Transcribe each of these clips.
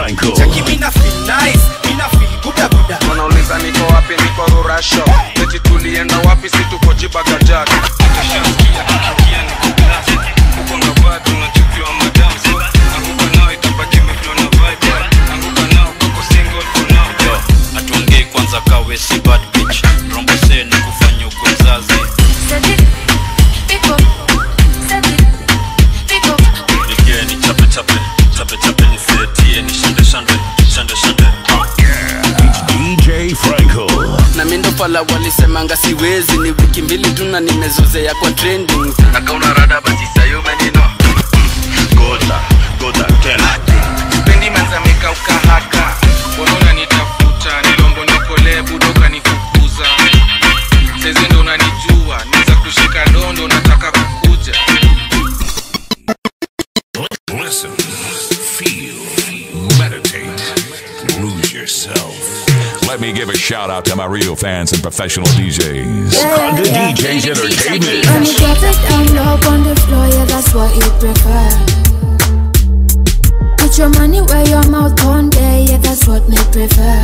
Franco. Cheki mina feel nice, mina feel buda buda. wanauliza niko wapi niko rurasho eti tulienda wapi si tuko jibagajat Yo, atuongei kwanza kawe si bad bitch rombose ni kufanya ukwe mzazi Nigie ni chape chape chape chape ni setie ni shande shande shande shande DJ Franco. na mindo pala walisemanga siwezi ni wiki mbili tu na nimezozea kwa trending nakauna rada basi sayo menino Gota, gota tena. pendi manzameka ukahaka unaona nitafuta nilombo nikole budoka nifukuza sezi ndo unanijua niza kushika dondo nataka kukuja Listen, feel, meditate, lose yourself. Let me give a shout out to my real fans and professional DJs. Conga DJs Entertainment. When you drop it down low on the floor, yeah, that's what you prefer. Put your money where your mouth on there, yeah, that's what me prefer.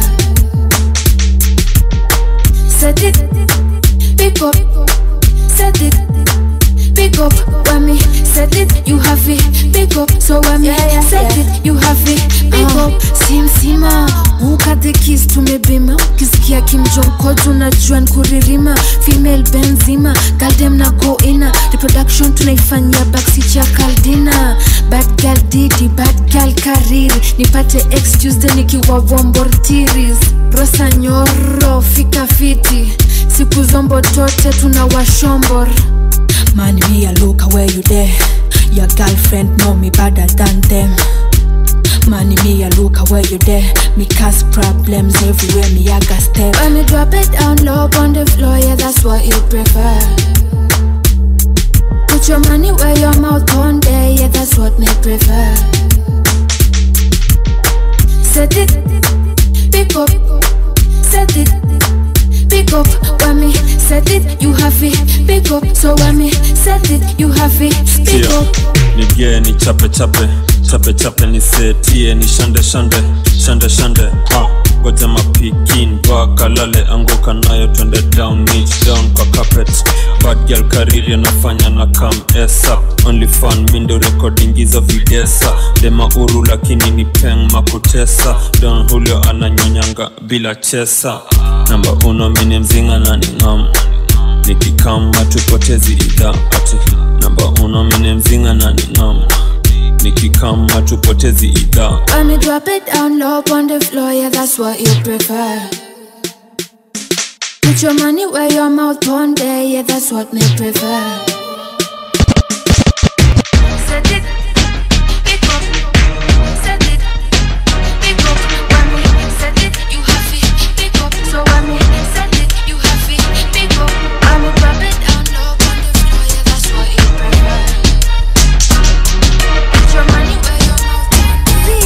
Set it, pick up, set it, pick up. When me set it, you have it, pick up. So when me set it, you have it, pick up. Sim sima, ukate kiss tumebima, ukisikia kimjonkojo unajua nkuririma, female benzima, galdem na go ina, reproduction tunaifanyia backseat ya kaldina, bad girl didi, bad girl kariri, nipate ex Tuesday nikiwa vombortiris, rosa nyoro, fika fiti, siku zombo tote tuna washombor Man, me a look where you there. Your girlfriend know me better than them. Man, me a look where you there. Me cause problems everywhere. Me I got step. When me drop it down low on the floor, yeah, that's what you prefer. Put your money where your mouth on there, yeah, that's what me prefer. Set it, pick up, set it, pick up. When me set it, you have it, pick up. So when me set it, you have it, pick Tia, up. nigie ni chape chape chape chape ni setie ni shande shande shande shande ha goja mapikin vakalale anguka nayo twende down niche down kwa carpet bad girl kariri anafanya na kam esa only fun mindo recording hizo videsa dema uru lakini ni peng makutesa don julio ananyonyanga bila chesa namba uno mini mzinga na ni ngam nikikama tupotezi idha ati namba uno mini mzinga na ni ngam nikikama tupotezi idha When me drop it down low on the floor, yeah, that's what you prefer. Put your money where your mouth on there, yeah, that's what me prefer. Set it, pick up, set it, pick up. When me set it, you have it, pick up. So when me set it, you have it, pick up. When me drop it down low on the floor, yeah, that's what you prefer. Put your money where your mouth on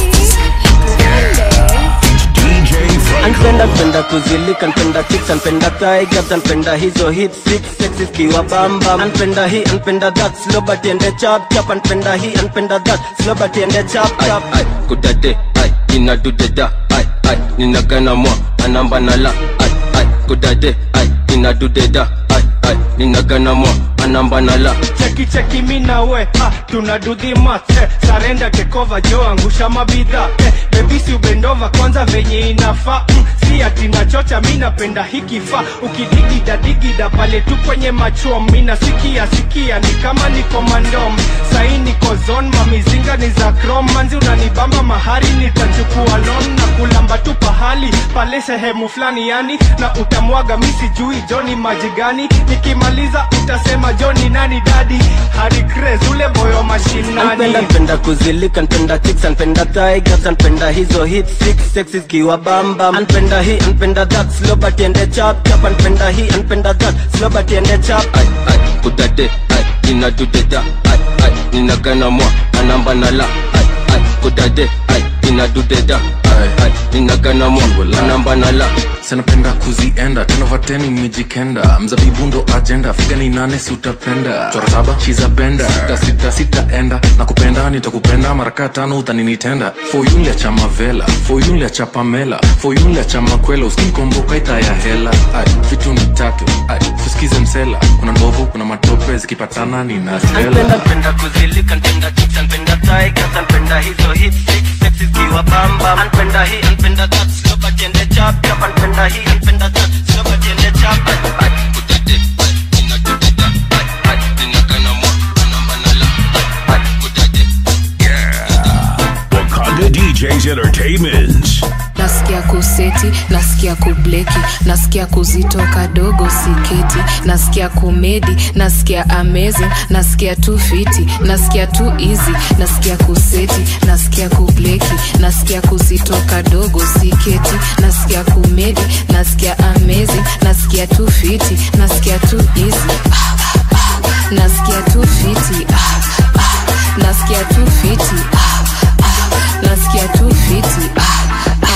DJ Franco. anpenda penda kuzilika npenda chicks anpenda tigers anpenda hizo hip six sexy kiwa bamba anpenda hii anpenda that slow but ende chap chap anpenda hii anpenda that slow but ende chap chap ai kudade ai inadudeda ai ai ninagana mwa anamba nala ai ai kudade ai inadudeda ai ai ninagana mwa anamba nala cheki cheki mi na we ah, tuna do the math eh, sarenda tekova jo angusha mabidha eh, bebisi ubendova kwanza venye inafaa mm, si ati nachocha mi napenda hikifaa ukidigida digida pale tu kwenye machom mi nasikia sikia ni kama niko mandom sai niko zon mamizinga ni za krom manzi unanibamba mahari nitachukua lon na kulamba tu pahali pale sehemu fulani yani na utamwaga mi sijui joni maji gani nikimaliza utasema joni nani dadi hari Craze, ule boyo mashinani anpenda penda kuzilika anpenda chicks anpenda tigers anpenda hizo hip six sexy kiwa bamba anpenda hii anpenda that slow but ende chap chap anpenda hii anpenda that slow but ende chap ai ai kudade ai inadudeda ai ai ninagana mwa anamba nala ai ai kudade ai inadudeda ai ai ninagana mwa anamba nala sinapenda kuzienda tenovateni mijikenda mzabibu ndo ajenda figa ni nane si utapenda chora saba chiza benda sita sita sitaenda na kupenda nitakupenda maraka tano utaninitenda foyunlia cha mavela foyunlia cha pamela foyunlia cha makwela uskinkomboka itaya hela Ay, vitu ni tatu Ay, fuskize msela kuna ndovu kuna matope zikipatana nina stela Napenda kuzilika, napenda chicks, napenda tigers, napenda hizo hip six sexy zikiwa bamba. Napenda hii, napenda that, slow but ende chap chap. Napenda hii, napenda that, slow but ende chap. Ay, ay, kudade, ay, inadudeda, ay, ay, ninakana mwa, anamba nala, ay, ay, kudade. Wakanda DJs Entertainment. nasikia kuseti nasikia kubleki nasikia kuzitoka dogo siketi nasikia kumedi nasikia amazing nasikia tu fiti nasikia tu easy nasikia kuseti nasikia kubleki nasikia kuzitoka dogo siketi nasikia kumedi nasikia amazing nasikia tu fiti nasikia tu easy ah, ah, nasikia tu fiti ah, ah, nasikia tu fiti ah, ah, nasikia tu fiti ah, ah,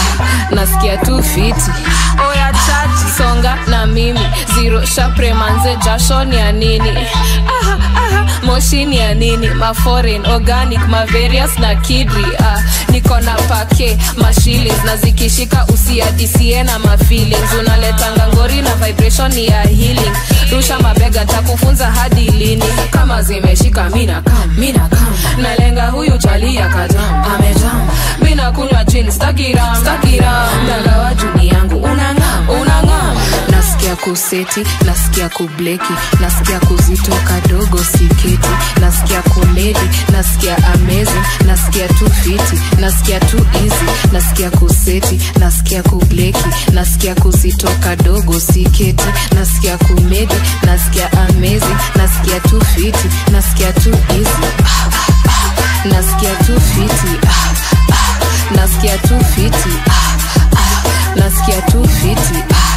nasikia tu fiti oya chachi songa na mimi ziro shapre manze jasho ni ya nini aha, aha, moshi ni ya nini maforeign organic mavarious na kidri ah, niko na pake mashillings na zikishika usiadisie na mafeelings unaletanga ngori na vibration ni ya healing rusha mabega takufunza hadi lini kama zimeshika mina kam mina kam nalenga huyu chalia kajam amejam mina kunywa chini stakiram stakiram dagawa juni yangu unangam unangam nasikia kuseti nasikia kubleki nasikia kuzitoka dogo siketi nasikia komedi nasikia amazing nasikia tu fiti nasikia tu easy nasikia kuseti nasikia kubleki nasikia kuzitoka dogo siketi nasikia komedi nasikia amazing nasikia tu fiti nasikia tu easy ah, ah, ah. nasikia tu fiti ah, ah. nasikia tu fiti ah, ah. nasikia tu fiti ah,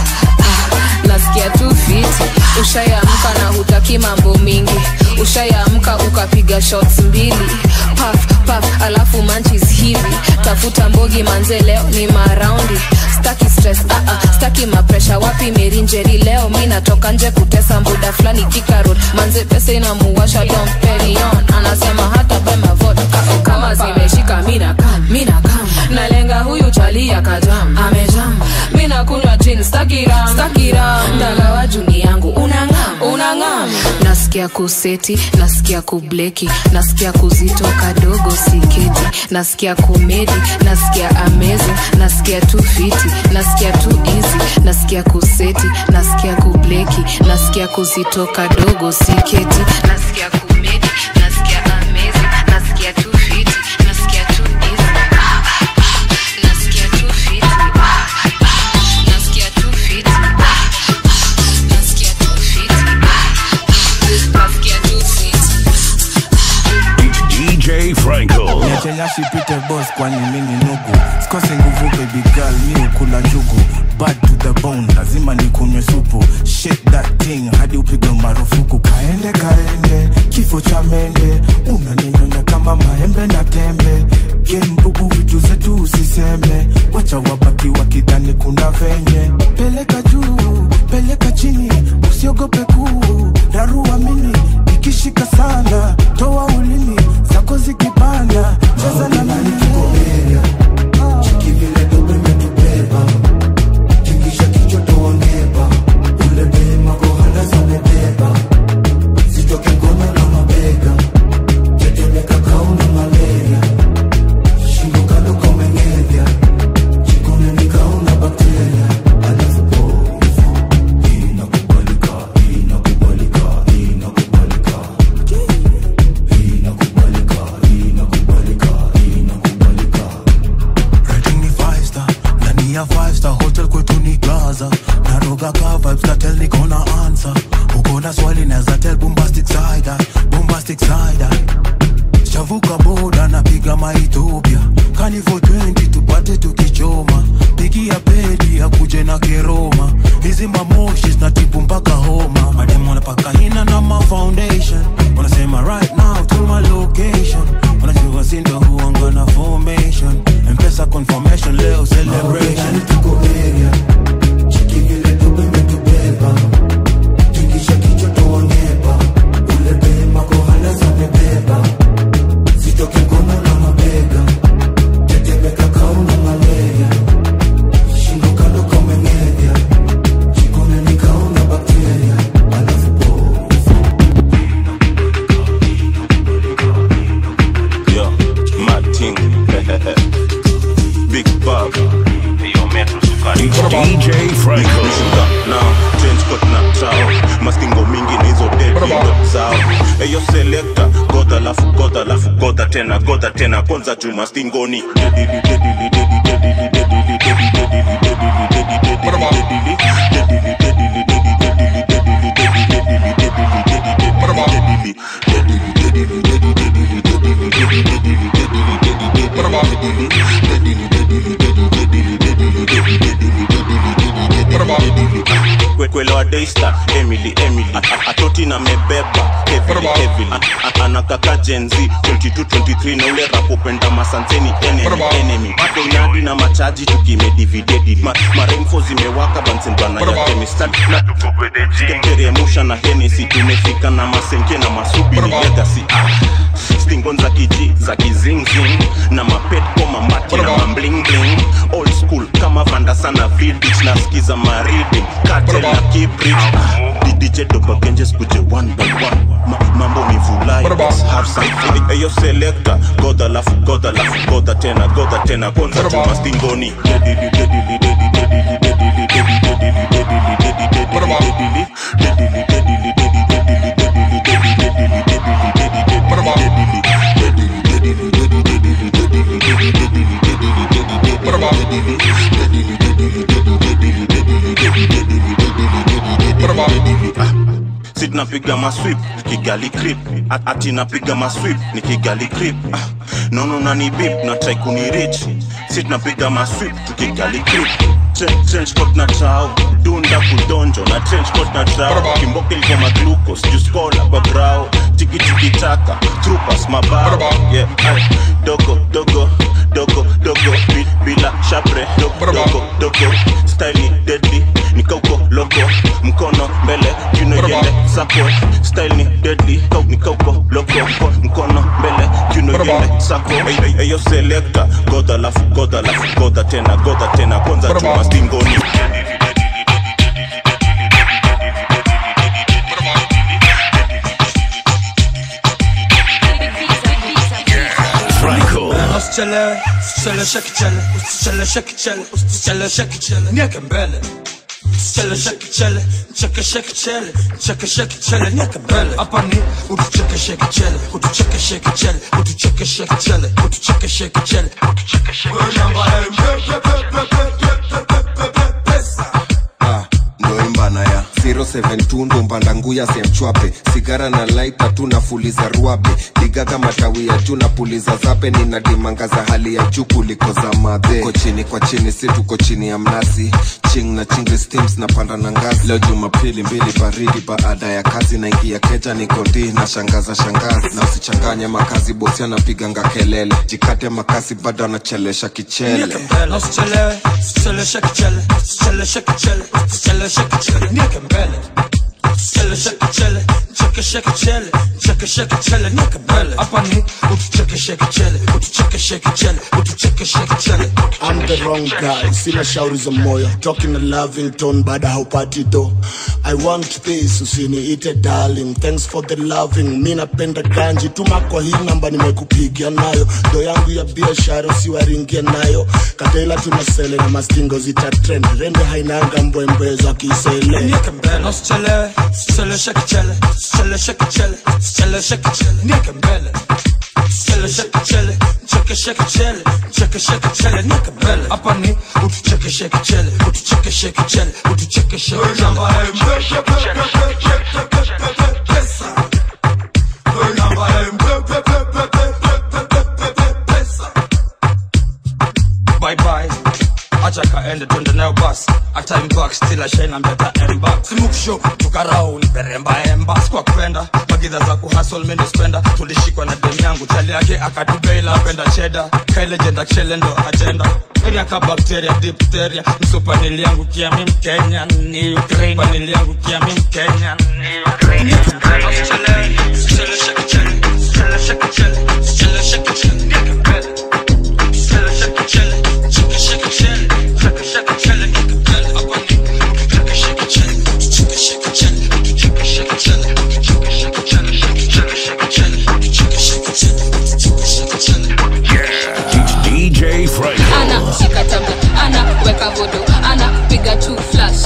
ah. nasikia tu fiti ushayamka na hutaki mambo mingi ushayamka ukapiga shots mbili paf paf alafu manchis hivi tafuta mbogi manze leo ni maraundi staki stress uh -uh, staki mapresha wapi merinjeri leo mi natoka nje kutesa mbuda fulani kikarot manze pesa inamuwasha domperion anasema hata bema vodka kama zimeshika mina kam mina kam nalenga huyu chalia kajam amejam mina kunywa gin stakiram stakiram dagawa juni yangu unangam unangam nasikia kuseti nasikia kubleki nasikia kuzitoka dogo siketi nasikia komedi nasikia amazing nasikia tu fiti nasikia tu easy nasikia kuseti nasikia kubleki nasikia kuzitoka dogo siketi nasikia komedi nasikia amazing nasikia tu fiti nasikia tu easy Ah, ah, ah. nasikia tu fiti Ah, ah, ah. nasikia tu fiti Ah, ah, nasikia tu fiti Ah, ah. nasikia tu fiti DJ Franco. niachelia shipite boss kwani mini nugu sikose nguvu baby girl mi ukula njugu bad to the bone lazima nikunywe supu shake that thing hadi upigwe marufuku kaende kaende kifo cha mende unaninyonya kama maembe na tembe gembugu vitu zetu usiseme wacha wabaki wakidhani kuna venye peleka juu peleka chini usiogope kuu rarua mini ikishika sana toa ulimi zako zikipanda cheza na mimi Rating ni five star ndani ya five star hotel kwetu ni gaza naroga ka vibes na tell niko na answer uko na swali naweza tell bombastic side eye, bombastic side eye. shavuka boda napiga maethiopia kani for 20 tupate tukichoma pigia pedi akuje na keroma hizi mamoshi zinatibu mpaka homa madem wanapaka hina na ma foundation wanasema right now to my location wanajua sindo huanga na formation mpesa confirmation leo celebration Nishuka nao change coat na trao mastingo mingi na hizo dedo zao eyo selekta godha lafu godha lafu godha tena godha tena kwanza juu mastingoni dedili dedili dedili dedili dedili dedili dedili dedili dedili dedili kwelewa daystar emily emily A- a- atoti na mebeba heavily heavily A- a- anakaka jenzi 2223 na ule rapopenda masanseni enemy enemy bado nadi na machaji tukimedividedi Ma, maremfo zimewaka bansenbana ya kemistad na teremusha na henesi tumefika na masenke na masubiri legasi ah. stingon za kiji za kizingzing na mapet koma mati na mamblingling old school kama vanda sana vidich na skiza maridi katel na kibrich didije dobagenjes kuje one by one Ma, mambo ni vulai let's have some fun eyo selector godha lafu godha lafu godha tena godha tena kwanza chuma stingoni dedili dedili dedili dedili dedili dedili dedili dedili dedili dedili dedili si tunapiga maswip kigali crip At- ati napiga maswip ni kigali crip ah, nono nani bip na try kunirich si tunapiga maswip tukigali crip Tren- trench coat na trao dunda kudonjo na trench coat na trao kimboka ilikuwa maglucos juskola kwa brao tikitiki-taka trupas mabao yeah, ay, dogo dogo dogo dogo bi- bila shapre dogo dogo dogo style ni deadly nikauko loko mkono mbele kiuno yende sako style ni deadly kau nikauko loko mko- mkono mbele kiuno yende sako Ey, ey, eyo selector godha lafu godha lafu godha tena godha tena kwanza chuma stingoni Franco. Usichelewe, usicheleweshe kichele, usicheleweshe kichele, usicheleweshe kichele, nieke mbele. Usichelewe kichele, chekeshe kichele, chekeshe kichele, nieke mbele. Hapa ni utuchekeshe kichele, utuchekeshe kichele, utuchekeshe kichele, utuchekeshe kichele, utuchekeshe ndoimbana ya 072 ndo mbanda nguya semchwape sigara na laita tu nafuliza ruabe digaga matawi ya juu na puliza zape nina dimanga za hali ya juu kuliko za madhe uko chini kwa chini si tuko chini ya mnazi ching na chingi steams na panda na ngazi leo jumapili mbili baridi baada ya kazi naingia keja nikodi na shangaza shangazi na usichanganye makazi bosi anapiganga kelele jikate makasi bado anachelesha kichele Nieke mbele. Na usichelewe, usicheleweshe kichele, usicheleweshe kichele, usicheleweshe kichele, nieke mbele. Usichelewe kichele, chekeshe kichele, chekeshe kichele, nieke mbele. Hapa ni utuchekeshe kichele, utuchekeshe kichele, utuchekeshe kichele. I'm the wrong guy, sina shauri za moyo talking a loving tone baada haupati do I want this, usiniite darling thanks for the loving mi napenda ganji tuma kwa hii namba nimekupigia nayo do yangu ya biashara usiwaringia nayo katela tunasele na mastingo zita trend rende hainanga mbwembwe za kisele Nieke mbele. Na usichelewe, usicheleweshe kichele, usicheleweshe kichele, usicheleweshe kichele, nieke mbele. Usichelewe kichele, chekeshe kichele, chekeshe kichele, nieke mbele. Hapa ni utuchekeshe kichele, utuchekeshe kichele, utuchekeshe Bye bye. acha kaende twende nayo basi hata imbak still ashaina mbeta emba simuksho tukarau ni beremba emba sikwa kupenda magidha za kuhasol mendo spenda tulishikwa na demu yangu chali yake akatubeila apenda cheda kailejenda kshele ndo agenda area ka bakteria dipteria msupanili yangu kiami mkenya ni ukraine panili yangu kiami mkenya ni ukraine Usichelewe, usichelewe, shake it, chele, usichelewe, shake it, chele, usichelewe, shake it, chele, nieke mbele. Usichelewe, shake it, chele, cheke, shake it, chele, cheke, shake it, chele, nieke mbele. Hapa ni utucheke, shake it, chele, utucheke, shake it, chele, utucheke, shake it, chele, utucheke, shake it, chele, utucheke, shake it, chele, utucheke, shake it, chele, utucheke, shake it, chele. DJ Franco. ana shika tama ana weka vodo ana piga tu flash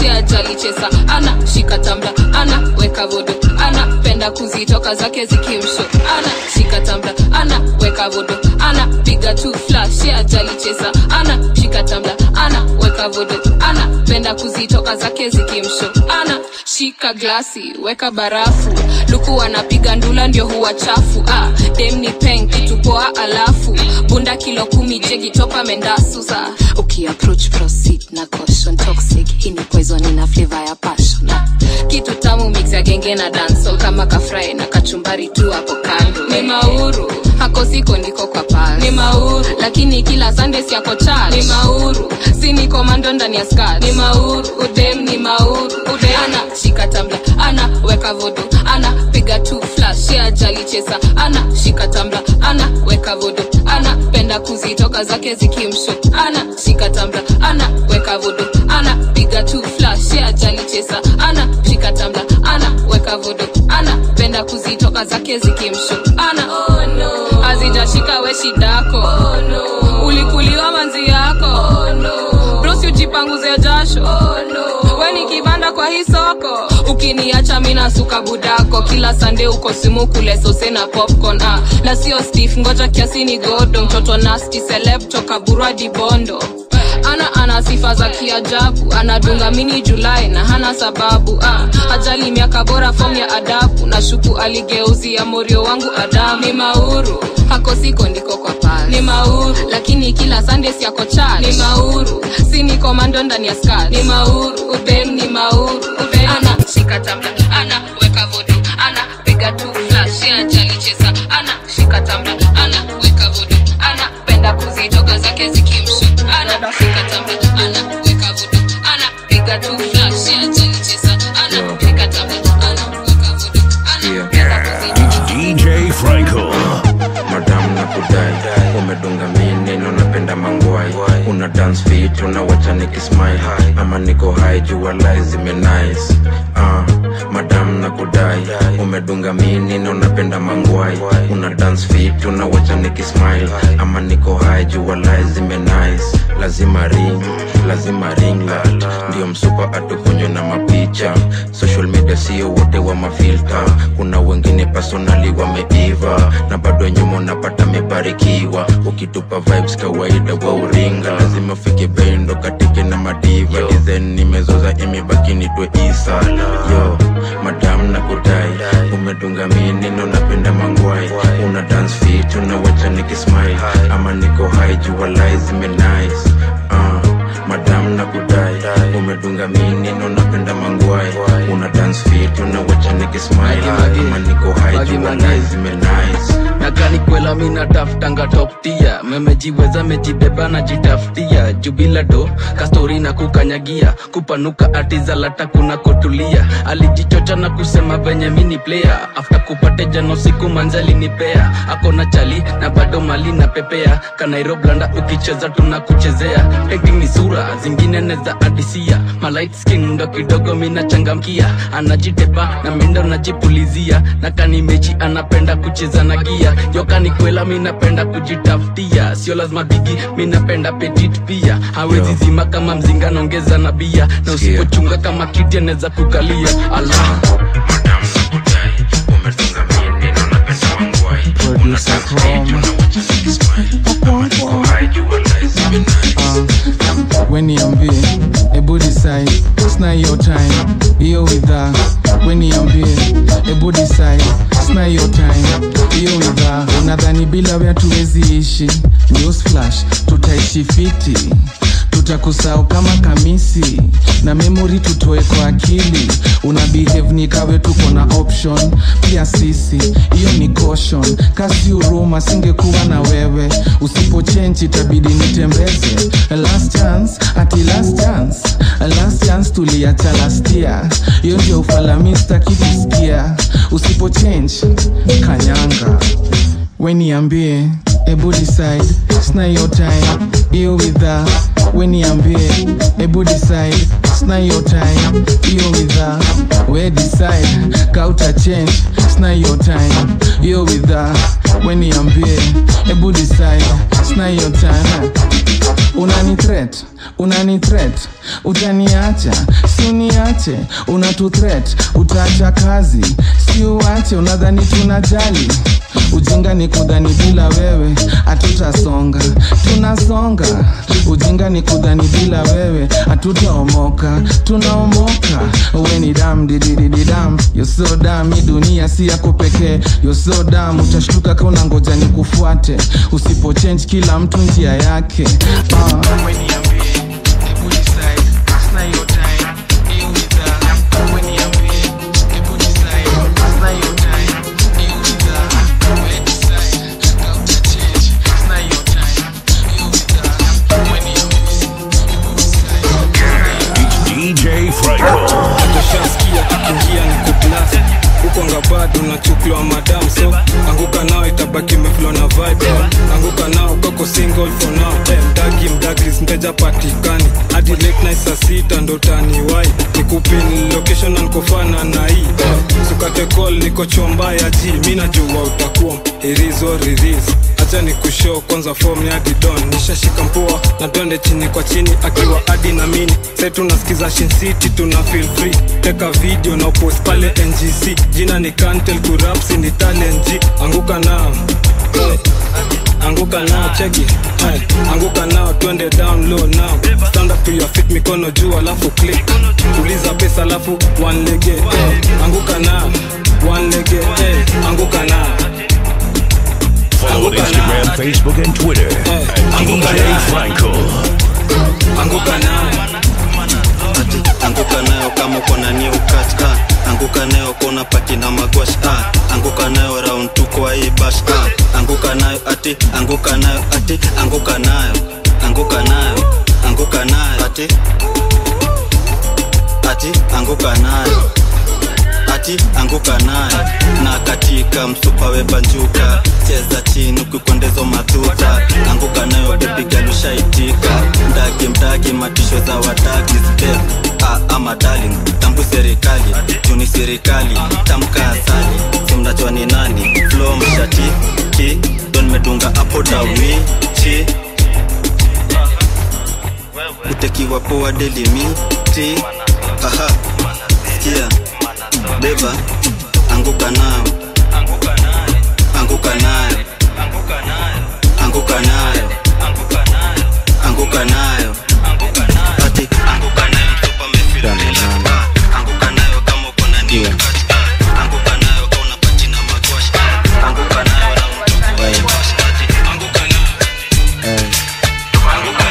chesa ana shika tambla ana weka vodo ana penda kuzitoka zake zikimsho ana shika tambla ana weka vodo ana piga tu flash ya jali chesa ana shika tambla ana weka vodo ana penda kuzitoka zake zikimsho ana shika glasi weka barafu luku anapiga ndula ndio huwa chafu ah, dem ni peng kitu poa alafu bunda kilo kumi jegi topa mendasu sa ukiapproach proceed na caution toxic hii ni poison ina flavor ya passion ah, kitu tamu mix ya genge na dancehall kama kafrai na kachumbari tu hapo kando ni mauru hako siko ndiko kwa pal ni mauru lakini kila sunday siako chal ni mauru si ni komando ndani ya skat ni mauru udem ni mauru udem ana shika tambla ana weka vodo ana piga tu flash ya jali chesa ana shika tambla ana weka vodo ana penda kuzitoka zake zikimsho ana shika tambla ana weka vodo ana piga tu flash ya jali chesa ana shika tambla ana weka vodo ana penda kuzitoka zake zikimsho ana oh, no. azijashika we shidako oh, no. ulikuliwa manzi yako oh, no. brosi ujipanguze jasho oh, no. we ni kibanda kwa hii soko ukiniacha mina suka budako kila sande uko simu kule sose na popcorn ah. na sio stef ngoja kiasi ni godo mtoto nasti celeb toka burwadi bondo ana ana sifa za kiajabu anadunga mini julai na hana sababu ah. ajali miaka bora fom ya adabu na shuku aligeuzia morio wangu adamu ni mauru hako siko ndiko kwa pal ni mauru lakini kila sande siako chal ni mauru si ni komando ndani ya skat ni mauru udem ni mauru udem ana shika tambla ana weka vodo ana piga tu flash ya ajali chesa ana shika tambla ana weka vodo ana penda kuzitoka zake zikimshu ana shika tambla ana weka vodo ana piga tu flash ya ajali chesa ana shika tambla ana weka vodo ana penda kuzitoka DJ Franco. madam na kudai umedunga mi neno napenda mangwai una dance fit unawacha nikismile ama niko hai jua lai zime nice uh, madam na kudai umedunga mi neno napenda mangwai una dance fit unawacha nikismile ama niko hai jua lai zime nice lazima ring lazima ring light ndio msupa atukunywe na mapicha social media sio wote wa mafilta kuna wengine personali wameiva na bado nyuma unapata mebarikiwa ukitupa vibes kawaida wa uringa lazima fike bendo katike na madiva design nimezoza imebaki nitwe isa yo madam na kudai umedunga minino napenda mangwai una dance fit unawacha nikismile ama niko hai jua lai zime nice uh, madam na kudai umedunga minino napenda mangwai una dance fit unawacha nikismile ama niko hai jua lai zime nice nakani kwela mi nataftanga toptia memejiweza mejibeba najitafutia jubila do kastori na kukanyagia kupanuka atizalata kuna kotulia alijichocha na kusema venye mini player afta kupate jano siku manzali nipea akona chali na bado mali na pepea kanairoblanda ukicheza tunakuchezea acting ni sura zingine neza adisia malight skin ndo kidogo mina changamkia anajitepa na mindo najipulizia na kanimechi anapenda kucheza na gia yokani kwela minapenda kujitafutia sio lazima bigi minapenda petit pia hawezi zima kama mzinga naongeza na bia na usipochunga kama kiti anaweza kukalia ala Producer Chrome. weniambie ebu decide sna hiyo time hiyo widha weniambie ebu decide sna hiyo time hiyo widha unadhani bila wea tuwezi ishi news flash tutaishi fiti tutakusahau kama kamisi na memori tutoe kwa akili una behave ni kawe tuko na option pia sisi hiyo ni caution kasi uruma singekuwa na wewe usipo change itabidi nitembeze last chance ati last chance last chance tuliacha last year hiyo ndio ufalamista kikusikia usipo change kanyanga weniambie ebu decide sna hiyo time hiyo widha weniambie ebu decide sna hiyo time hiyo widha we decide kauta change sna hiyo time hiyo widha weniambie ebu decide sna hiyo time unani unani threat unani threat utaniacha si uniache unatu threat utaacha kazi si uache unadhani tunajali ujinga ni kudhani bila wewe hatutasonga tunasonga ujinga ni kudhani bila wewe hatutaomoka tunaomoka we ni dam dididididam yoso dam hii dunia si yako pekee yoso dam utashtuka ka unangoja ni kufuate usipochange kila mtu njia yake uh. DJ Franco. tushaskia tukiingia ni kuplas ukwanga bado nachuklwa madam so anguka nao itabaki meflo na vibe anguka nao kako single for now hey, mdagi mdagris mteja patikani hadi late night saa sita ndo taniwai nikupin location na nikofana na hii hey, sukate call niko chomba ya ji mi najua utakuwa irizo riris acha ni kushow kwanza form ya didon nishashika mpua na twende chini kwa chini akiwa adi na mini sai tunasikiza Shin City tuna feel free teka video na post pale ngc jina ni kantel kurapsi ni talent G. anguka nao hey. anguka nao cheki hey. anguka nao twende down low now stand up to your feet mikono juu alafu click uliza pesa alafu one lege hey. anguka nao one lege hey. anguka nao Follow on Instagram, Facebook, and Twitter at DJ Franco. anguka nao anguka nayo kama uko na new cut ah. anguka nayo kona pati na magwash ah. anguka nayo round tu kwa hii bash ah. anguka nayo ati anguka nayo ati anguka nayo anguka nayo anguka nayo ati ati anguka nayo ati anguka nayo na katika msupa webanjuka cheza chini ukikwendezo madhuta anguka nayo bebigalushaitika mdagi mdagi matisho za wadagi step ah, ama darling tambu serikali juni serikali tamka asali simnajua ni nani flo mshati ki don medunga apo dawi chi utekiwa poa delimiti aha sikia beba anguka nayo anguka nayo anguka nayo anguka nayo ati anguka nayo mtupa mefila milaka anguka nayo kama uko na new cut anguka nayo kama una pati na magwash anguka nayo na mtupa webash ati anguka nayo anguka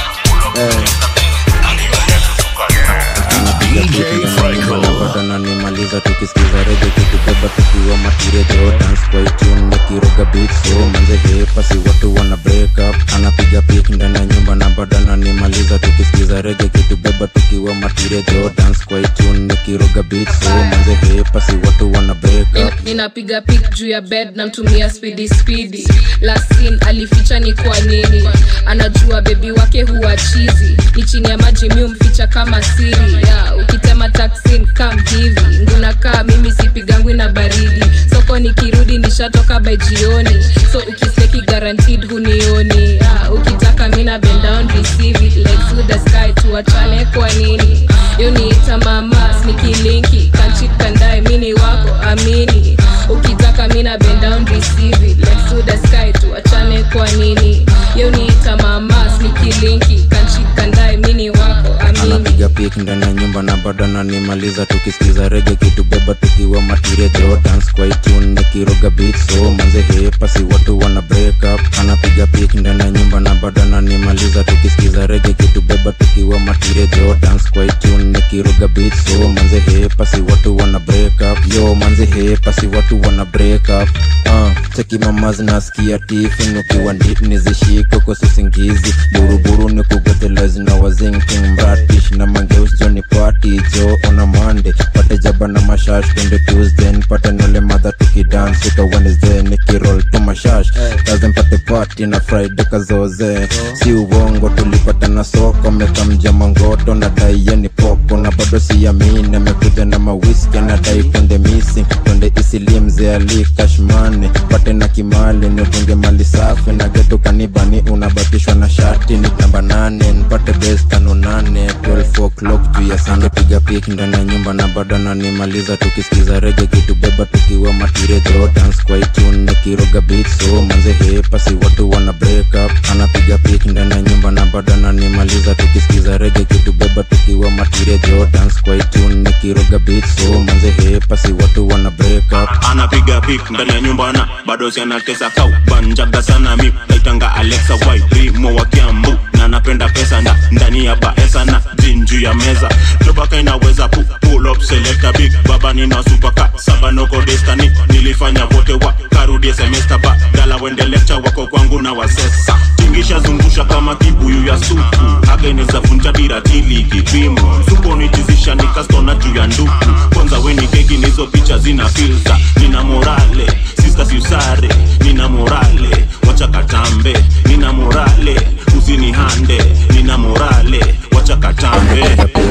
bado nanimaliza tukisikiza reje kitubeba tukiwa matirejo dance kwa itune nikiroga beat so manze hepa si watu wana break up anapiga pik ndani ya nyumba na bado nanimaliza tukisikiza reje kitubeba tukiwa matirejo dance kwa itune nikiroga beat so manze hepa si watu wana break up ninapiga pik juu ya bed namtumia spidi spidi lasin alificha ni kwa nini anajua bebi wake huwa chizi ni chini ya maji mi umficha kama siri yeah, ukitema taksin kam hivi ngunakaa mimi sipigangwi na baridi soko nikirudi nishatoka by jioni so ukiseki guaranteed hunioni yeah, ukitaka mina bend down receive it like through the sky tuachane kwa nini yoniita mama snikilinki kanchit kandae mini wako amini ukitaka mina bend down receive it like through the sky tuachane kwa nini yoniita mama snikilinki kanchit kandae mini wako amini anapiga pik ndani ya nyumba na bado nanimaliza tukisikiza rege kitubeba tukiwa matirejo dance kwa itune nikiroga beat so manze hepa si watu wana break up anapiga pik ndani ya nyumba na bado nanimaliza tukisikiza rege kitubeba tukiwa matirejo dance kwa itune nikiroga beat so manze hepa si watu wana break up yo manze hepa si watu wana break up uh, cheki mama zinasikia tifin ukiwa ndip nizishike kwa sisingizi buruburu ni kugotelezi na wazinking mratish na mangeus joni party jo ona mande pate jaba na mashash twende tuesday pate nole madha tukidance ika wednesday nikirol tu mashash kaze mpate party na friday kazoze si uongo tulipata na soko mekamja mangoto na daiye ni poko niko na bado siamini amekuja na mawiski anadai twende missing twende isilie mzee ali kashmani pate na kimali nitunge mali safi na getu kanibani unabatishwa na shati ni namba nane nipate bes tano nane 12 o'clock juu ya sana piga pik ndani ya nyumba na bado nanimaliza tukisikiza rege kitubeba tukiwa matirejo dance kwa itune nikiroga beat so manze hepasi watu wana break up anapiga pik ndani ya nyumba na bado nanimaliza tukisikiza rege kitubeba tukiwa matirejo dance kwa itune nikiroga beat so manze hepasi watu wana break up anapiga pik ndani ya nyumba na bado sianatesa kau banjaga sana mi naitanga alexa wairimo wa kiambu na napenda pesa na ndani ya baesa na jinju ya meza jobaka inaweza pu pull up selecta big baba nina supaka saba noko destani nilifanya vote wa karudie semesta ba dala wende lecture wako kwangu na wasesa tingisha zungusha kama kibuyu ya supu ageneza vunja diratili kipimo supo nitizisha nikastona juu ya nduku kwanza weni keki nizo picha zina filta nina morale sista siusare nina morale wacha katambe nina morale usinihande nina morale wacha katambe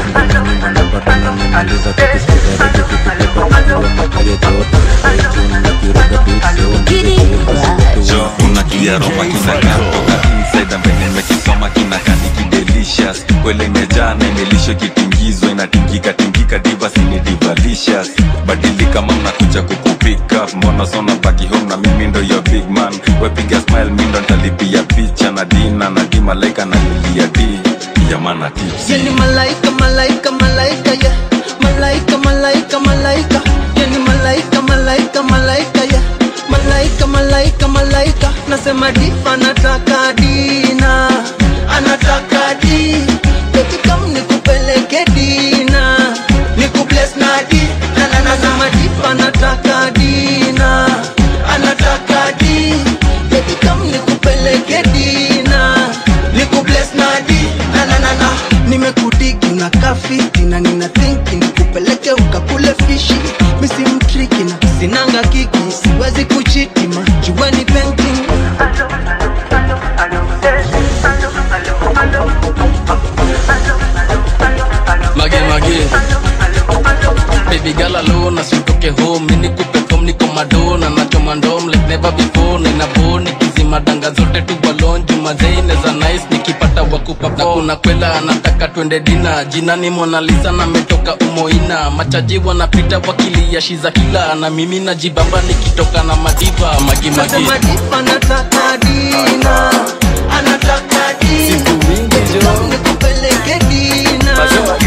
jo unakia roba kinakaa toka inside ambaye nimekisoma kinakaa nikidelicious kwele imejaa na imelisho kitingizwa inatingika tingika diva sini divalicious badilika ma mnakuja kukupika mbona sona baki home na mimi ndo your big man wepiga smile mi ndo ntalipia picha na dina na di malaika na lilia di yamana tips Yani malaika, malaika, malaika, yeah. Malaika, malaika, malaika. Yani malaika, malaika, malaika, yeah. Malaika, malaika, malaika. Nasema difa anataka dina, anataka di. Baby come nikupeleke dina, nikubless na di. Na na na nasema difa anataka dina, anataka di. Baby come nikupeleke dina, nikubless na di. Na na na na nimekudigi unakaa fiti na nina thinki nikupeleke ukakule fishi misi mtriki na sinanga kiki siwezi kuchitima jueni painting mage mage baby girl alone asitoke home mini kupe form niko madona nachoma ndom like never before nina boni kizima danga zote tu balon jumazeine za nice nikipata wakupa na kuna kwela anataka twende dina jina ni Mona Lisa na metoka umoina machaji wanapita wakilia shiza kila na mimi najibamba nikitoka na madiva magi magi nasema difa anataka dina anataka di nikupeleke dina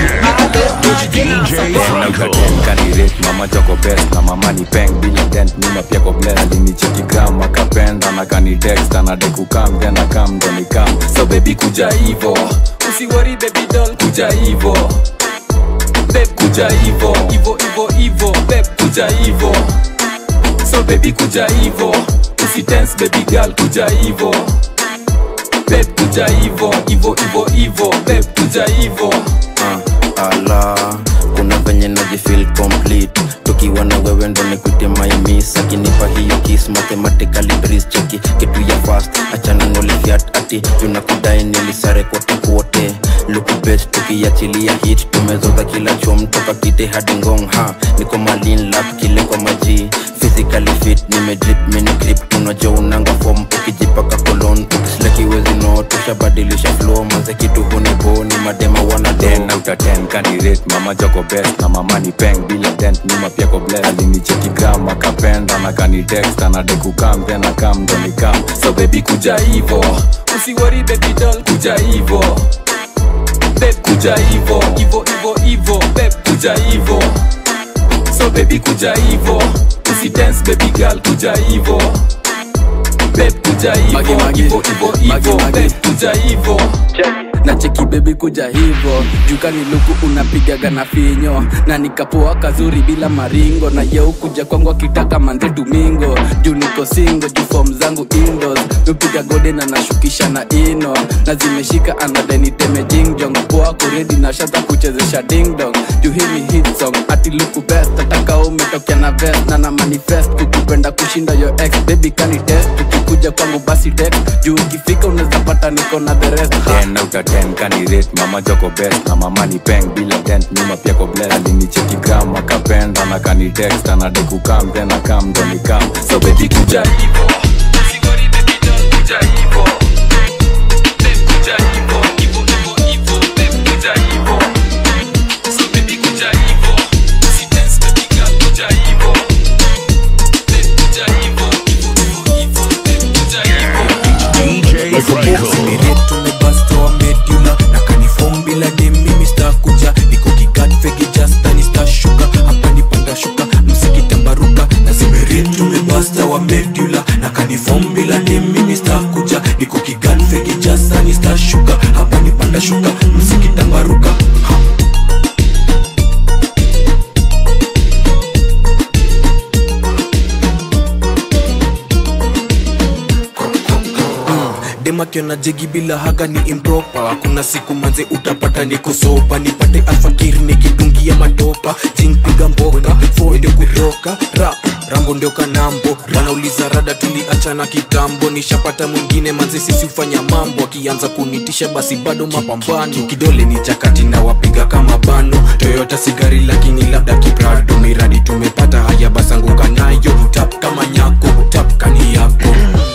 kanirate mama choko best na mama ni peng bila dent nyuma pia ko blend alinicheki gram akapenda na kani text anadai kukam then akam ndo nikam so baby kuja hivo usiwori baby doll kuja hivo beb kuja hivo hivo hivo hivo beb kuja hivo so baby kuja hivo usitense baby girl kuja hivo beb kuja hivo hivo hivo hivo beb kuja hivo uh, ala kuna venye najifil complete tukiwa na wewe ndo nikwite maimis akinipa hiyo kis mathematically breeze cheki kitu ya fast achana nolifiat ati tunakudai nilisare kote kote lukubet tukiachilia hit tumezoza kila chom toka kite hadi ngong ha niko malin lap kile kwa maji physically fit nimedrip mini grip unajua unanga form ukijipaka kolon ukislakiwezi no tushabadilisha flow manze kitu hunibo ni madema wana ten out of ten kanirate mama joko best na mama ni peng bila dent nyuma pia ko bless alinicheki gram akapenda na kani text anadai kukam then akam ndo nikam so baby kuja hivo usiwori baby doll kuja hivo beb kuja hivo hivo hivo hivo beb kuja hivo so baby kuja hivo usidance baby girl kuja hivo beb kuja hivo hivo hivo hivo beb kuja hivo na cheki bebi kuja hivo jukani luku unapigaga na finyo na nikapoa kazuri bila maringo na yeu kuja kwangu akitaka manze domingo juu niko singo juu fom zangu indos nupiga gode na nashukisha na ino na zimeshika anadeniteme jingjong poa kuredi na shata kuchezesha dingdong juu hii ni hit song ati luku best ataka umetokea na vest na na manifest kukupenda napenda kushinda yo ex baby kani test ukikuja kwangu basi text juu ikifika unaweza pata niko na the rest ten out of ten kanirate mama joko best na mama ni peng bila dent nyuma pia ko bless alinicheki gram akapenda na kanitext anadai kukam then akam ndo nikam so baby kuja hivo DJ Franco. tumebastoa medula na kanifom bila dem mimi stakuja niko kigat fegi jastani stashuka hapa nipanda shuka msikitambaruka na zimerit tumebasta wa medula na kanifom bila dem mimi stakuja niko kigat fegi jastani stashuka hapa nipanda shuka msikitambaruka demakiona jegi bila haga ni impropa kuna siku manze utapata niko sopa nipate alfakir nikidungia madopa jingpiga mboka foide kutoka rap rambo ndio kanambo wanauliza rada tuliachana kitambo nishapata mwingine manze sisi ufanya mambo akianza kunitisha basi bado mapambano kidole ni chakati na wapiga kama bano toyota sigari lakini labda kiprado miradi tumepata haya basanguka nayo tap kama nyako tap kani yako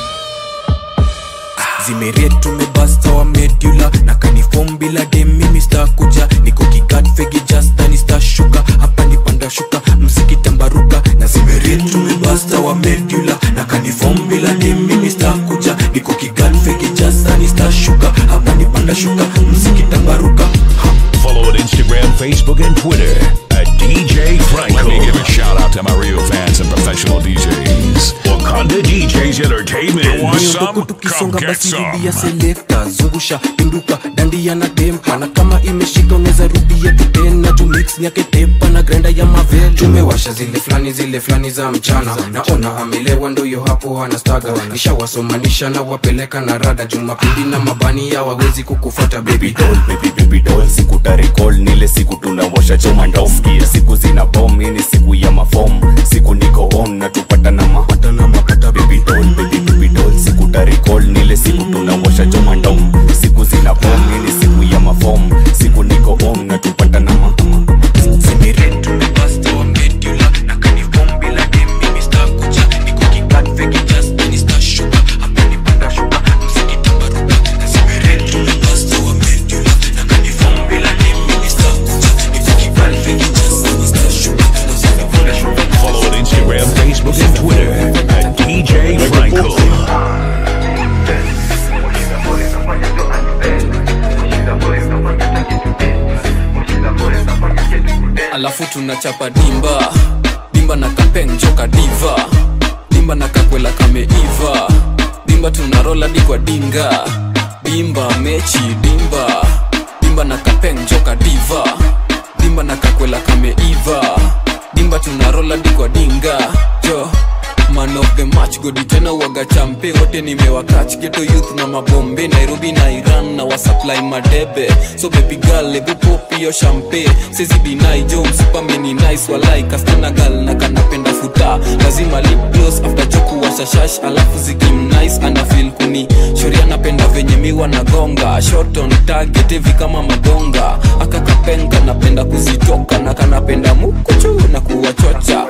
zimeret tumebasta wa medula na kanifom bila dem mimi stakuja niko kigat fegi jastani stashuka hapa nipanda shuka msikitambaruka na zimeret tumebasta wa medula na kanifom bila dem mimi stakuja niko kigat fegi jastani stashuka hapa nipanda shuka msikitambaruka Follow on Instagram, Facebook, and Twitter at DJ Franco. Let me give a shout out to my real fans and professional DJs. Wakanda DJs Entertainment. Want some? Come tukisonga get basi some. rudia selekta zungusha pinduka dandia na tempa na kama imeshika unaweza rudia tu tena tu mix nyake tepa na grenda ya mavel tumewasha zile flani zile flani za mchana naona amelewa ndoyo hapo anastaga nishawasomanisha na wapeleka na rada jumapili na mabani ya wawezi kukufata baby doll baby baby doll siku tarecall nile siku tunawasha choma ndom siku zina bom ini siku ya mafom siku niko on na tupata na mapata na mapata baby doll baby baby doll siku tarecall nile siku tunawasha choma ndom siku zina bom ini siku ya mafom siku niko on na tupata na mapata Zimiret tumebasta wa medula na kanifom bila dem mimi stakuja niko kigat fegi jastani stashuka hapa nipanda shuka msikitambaruka na zimiret tumebasta wa medula na kanifom bila dem mimi stakuja niko kigat fegi jastani stashuka msikitambaruka Follow on Instagram, Facebook, and Twitter at DJ Franco. alafu tunachapa dimba dimba na kapenjoka diva dimba na kakwela kameiva dimba tunarola di kwa dinga dimba mechi dimba dimba na kapenjoka diva dimba na kakwela kameiva dimba tunarola di kwa dinga jo man of the match godi tena waga champe wote nimewakach geto youth na mabombe nairobi na iran na wasupply madebe so baby girl ebu pop hiyo champe sezidinai jo msipameni nice walai kastana gal na kanapenda futa lazima lip gloss after choku washashash alafu zikim nice ana feel kuni shori anapenda venye miwa na gonga shot on target hivi kama madonga akakapenga napenda kuzitoka na kanapenda mukuchu na kuwachocha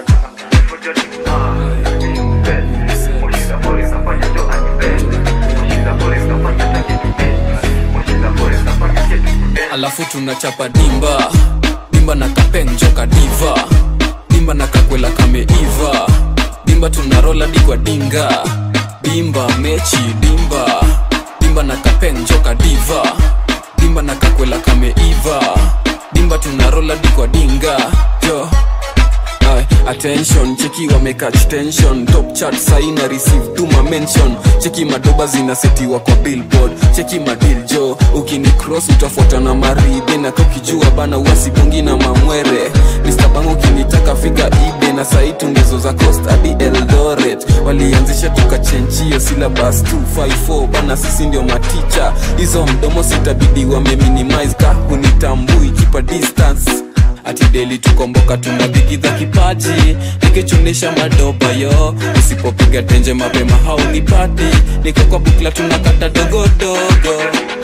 alafu tunachapa dimba dimba na kapenjoka diva dimba na kakwela kameiva dimba tunarola di kwa dinga dimba mechi dimba dimba na kapenjoka diva dimba na kakwela kameiva dimba tunarola di kwa dinga jo Ay, attention cheki wamekach tension top chat saina receive tuma mention cheki madoba zinasetiwa kwa billboard cheki madil jo ukini cross utafuata na maride na kakijua bana uasipungi na mamwere Mr. Bang ukinitaka fika ibe na sai tungezo za coast hadi eldoret walianzisha tukachenjio syllabus 254 bana sisi ndio maticha hizo mdomo sitabidi wameminimize ka hunitambui kipa distance ati deli tukomboka tunadhikidha kipaji nikichunisha madoba yo usipopiga tenje mapema haunipati niko kwa bukla tunakata dogodogo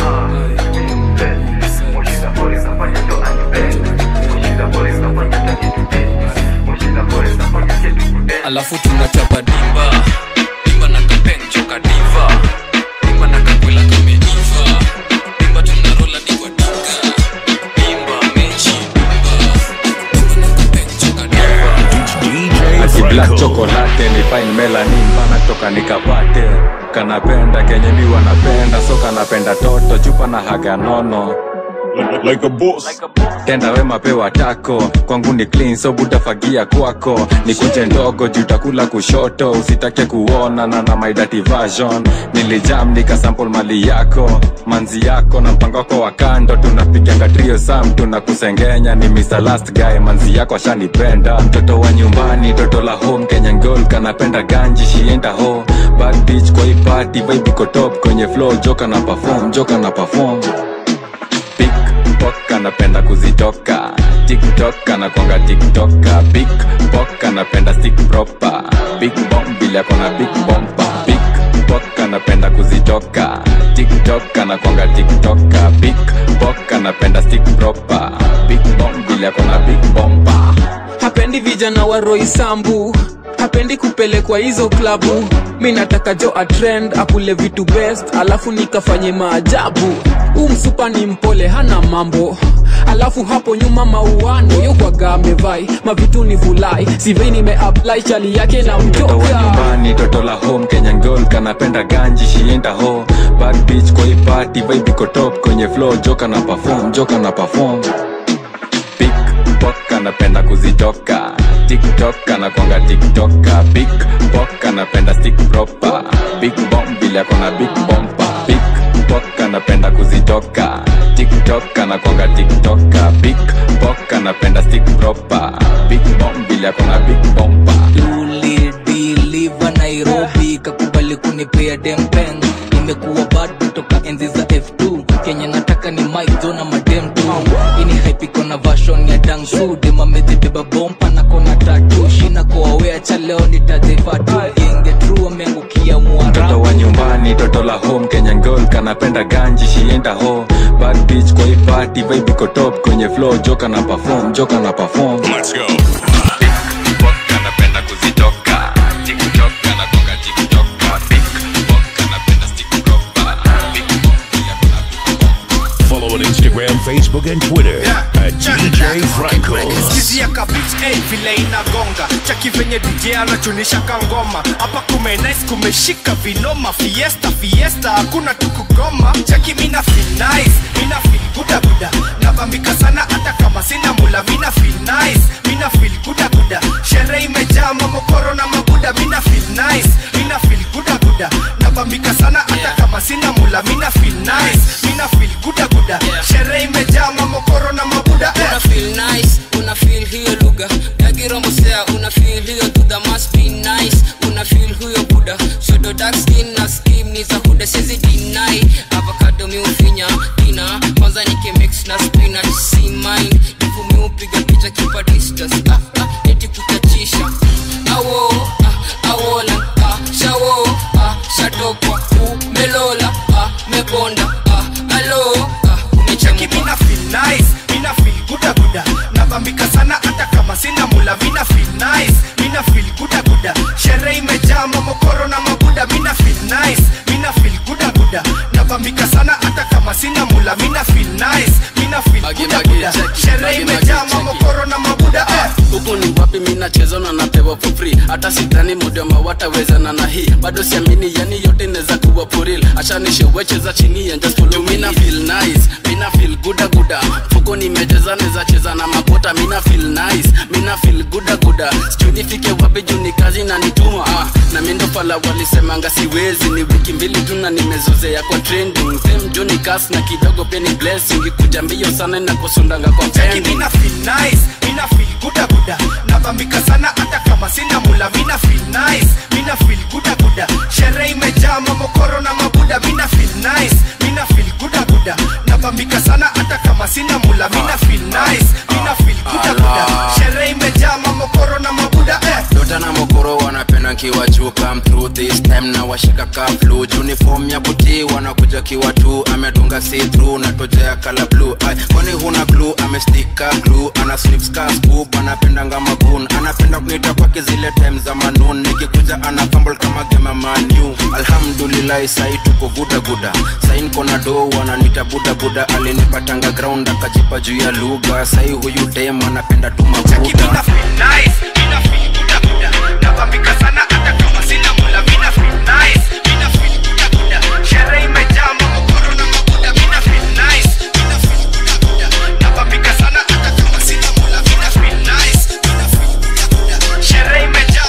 alafu tunachapa dimba dimba na kapeng choka diva dimba na kakwela kameiva dimba tunarola digwa dinga dimba mechi ati black chocolate ni fine melanin bana toka nikapate kanapenda kenye mi wanapenda so kanapenda toto chupa na haga nono like a boss. tenda wema pewa tako kwangu ni clean so butafagia kwako ni kunje ndogo jutakula kushoto usitake kuona na na my dirty version nilijam nikasample mali yako manzi yako na mpango wako wa kando tunapiganga trio sam tunakusengenya ni Mr. last guy manzi yako ashanipenda mtoto wa nyumbani toto la home Kenyan girl kanapenda ganji shienda ho bad bitch kwa hii party vibe iko top kwenye flow joka na perform joka na perform Pickpock anapenda kuzitoka tiktok anakwanga tiktoka big pok anapenda stick proper big bomb bila akona big bomba big pok anapenda kuzitoka tiktok anakwanga tiktoka big pok anapenda stick proper big bomb bila akona big bomba hapendi vijana wa roisambu hapendi kupelekwa hizo klabu mi nataka jo atrend akule vitu best alafu nikafanye maajabu huu msupa ni mpole hana mambo alafu hapo nyuma mauano yokwaga amevai mavitu ni vulai sivei nimeapply chali yake na mtoto wa mjoka nyumbani toto la home kenyan girl kanapenda ganji shienda ho bad bitch kwa hii party vibe iko top kwenye flow joka na perform joka na perform pickpock anapenda kuzitoka tiktok anakwanga tiktoka big pok anapenda stick proper big bomb bila akona big bomba pickpock anapenda kuzitoka tiktok anakwanga tiktoka big pok anapenda stick proper big bomb bila akona big bomba ulidiliva nairobi kakubali kunipea dempen nimekuwa bado toka enzi za f2 kenya nataka ni mike na madem tu ini haipiko na vashon ya dangsu demamezibeba bompa na kona tatu shina koawea cha leo nitajefatu genge tru ameangukia mtoto wa nyumbani toto la home kenyan girl kanapenda ganji shienda ho bad bitch kwa hii party vibe iko top kwenye flow joka na perform joka na perform let's go anapenda kuzitoka tiktok anakonga tiktoka big pok anapenda stick proper big Follow on Instagram, Facebook, and Twitter at DJ Franco. skizia kabich hey, vile inagonga chaki venye dj anachunisha kangoma hapa kumenis kumeshika vinoma fiesta fiesta hakuna tukugoma chaki mina feel nice mina feel guda guda nabambika sana hata kama sina mula mina feel nice mina feel guda guda sherehe imejaa mamokoro na mabuda mina feel nice mina feel guda guda nabambika sana hata kama sina mula mina feel nice mina feel guda guda sherehe imejaa mamokoro na mabuda eh. una feel nice una feel hiyo lugha yagiromosea una feel hiyo tudha must be nice una feel huyo buda shodo dark skin na skim ni za huda sezi deny avocado miufinya ina kwanza nikimix na spinach si mine ifu miupiga picha kipa distance ah, ah, eti kutachisha awo ah, awola ah, shawo ah, shatokwa umelola ah, mebonda ah, alo ah, cheki mina feel nice mina feel guda guda nabambika sana hata kama sina mula mina feel nice mina feel guda guda sherehe imejaa mamokoro na mabuda mina feel nice mina feel guda guda nabambika sana hata kama sina mula mina feel nice mina feel guda guda sherehe imejaa mamokoro na mabuda eh. huku ni wapi minacheza na napewa for free hata sidhani modema watawezana na hii bado siamini yani yote inaweza kuwa puril ashanishewecheza chini ya just follow me. mina feel nice mina feel guda guda fuko nimecheza neza cheza na makota mina feel nice mina feel guda guda sijui nifike wapi juu ni kazi na nituma ah, na mindo pala walisemanga siwezi ni wiki mbili tu na nimezozea kwa trending same joni kas na kidogo pia ni blessing ikuja mbio sana na kusundanga kwa cheki pending mina feel nice mina feel guda guda nabambika sana hata kama sina mula mina feel nice mina feel guda guda sherehe imejaa mamokoro na mabuda mina feel nice mina feel guda guda buda napambika sana hata kama sina mula mina feel nice mina feel buda buda sherehe imejaa mamokoro na mabuda eh dota na mokoro wanapenda kiwa juu come through this time na washika kaflu uniform ya buti wanakuja kiwa tu amedunga see through na tojea kala blue Ay, kwani huna clue amestika glue ana sniff scars boob anapendanga magun anapenda kunita kwake zile time za manun nikikuja ana fumble kama gema manu alhamdulillah sai tuko guda guda sain kona do wananita buda buda alinipatanga ground akajipa juu ya lugha sai huyu dem anapenda tu mabuda nice mina feel buda buda napambika sana hata kama sina mula mina feel nice mina feel buda buda sherehe imejaa mamokoro na mabuda mina feel nice mina feel buda buda napambika sana hata kama sina mula mina feel nice mina feel buda buda sherehe imejaa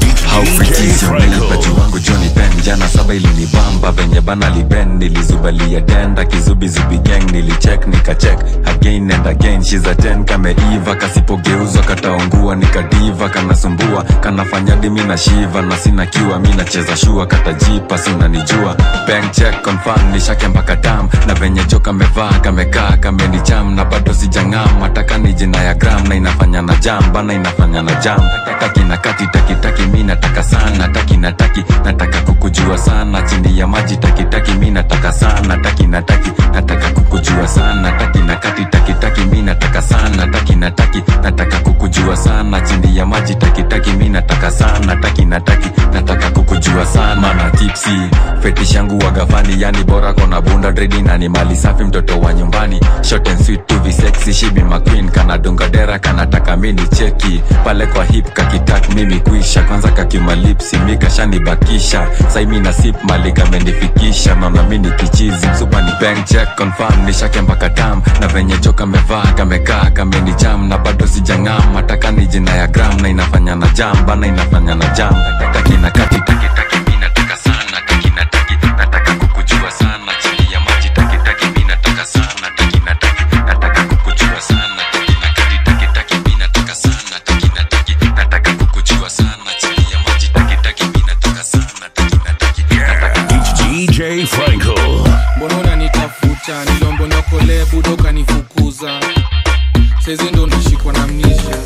haufrikisiomelipaji wangu joni pen jana saba ilinibamba venye bana liben nilizubalia tenda kizubizubi gang nilichek nikachek again and again shiza ten kameiva kasipogeuzwa kataungua nikadiva kanasumbua kanafanya dimi na shiva na sina kiwa mi nacheza shua katajipa sinanijua bank check confirm nishake mpaka tam na venye jo kamevaa kamekaa kamenicham na bado sijang'am mataka ni jina ya gram na inafanya na jam bana inafanya na jam taki na kati taki taki mi nataka sana taki na taki nataka kukujua sana chini ya maji taki taki mi nataka sana taki na taki nataka kukujua sana taki na kati taki taki mi nataka sana taki na taki nataka kukujua sana chini ya maji taki taki mi nataka sana taki na taki nataka kukujua sana na tipsi fetish yangu wagafani yani bora kona bunda dredi na ni mali safi mtoto wa nyumbani short and sweet to be sexy she be my queen kana dunga dera kanataka mini cheki pale kwa hip kakitak mimi kuisha kwanza kakimalipsi mikashanibakisha saimi na sip mali kamenifikisha mama mini kichizi msupa ni bank check confirm nishake mpaka tam na venye jo kamevaa kamekaa kamenicham na bado sijang'am mataka ni jina ya gram na inafanya na jam bana inafanya na jam taki na kati taki taki mi nataka sana taki na taki nataka kukujua sana chini ya maji taki taki mi nataka sana taki na taki nataka kukujua sana taki na kati taki taki mi nataka sana taki na taki nataka kukujua sana chini ya maji taki taki mi nataka sana taki na taki DJ Franco. mbona unanitafuta nilombonokole budo kanifukuza saizi ndo nashikwa na mnisha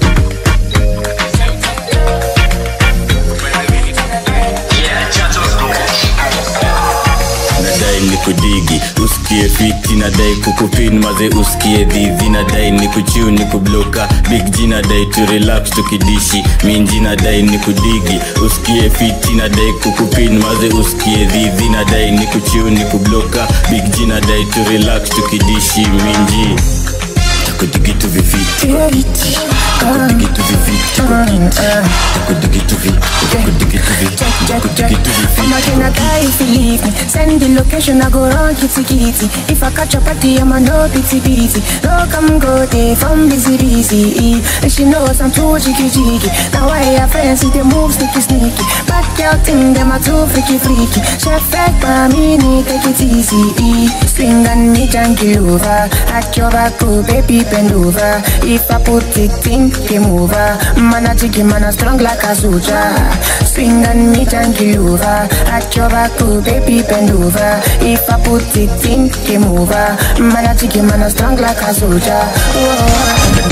nadai ni kudigi usikie fiti nadai kukupin maze usikie dhidhi nadai ni kuchiu ni kubloka big g nadai tu relax tukidishi minji nadai ni kudigi usikie fiti nadai kukupin maze usikie dhidhi nadai ni kuchiu ni kubloka big g nadai tu relax tukidishi minji takudigitu vifiti takudigitu vifiti takudigitu vi takudigitu vi takudigitu Mama, can I die if you leave me? Send the location, I go run kitty kitty. If I catch a party, I'm a no pity pity. No come go there from busy busy. And she knows I'm too jiggy jiggy. Now I have friends, see they move sneaky sneaky. Bad girl thing, them are too freaky freaky. Chef back by me, need take it easy. Swing and me jungle over. At your back, oh baby bend over. If I put it in, game over. Man a jiggy, man a strong like a soldier. Swing and me jungle over. At your back, oh baby bend over. If I put it in, game over. Man a jiggy, man a strong like a soldier. Whoa.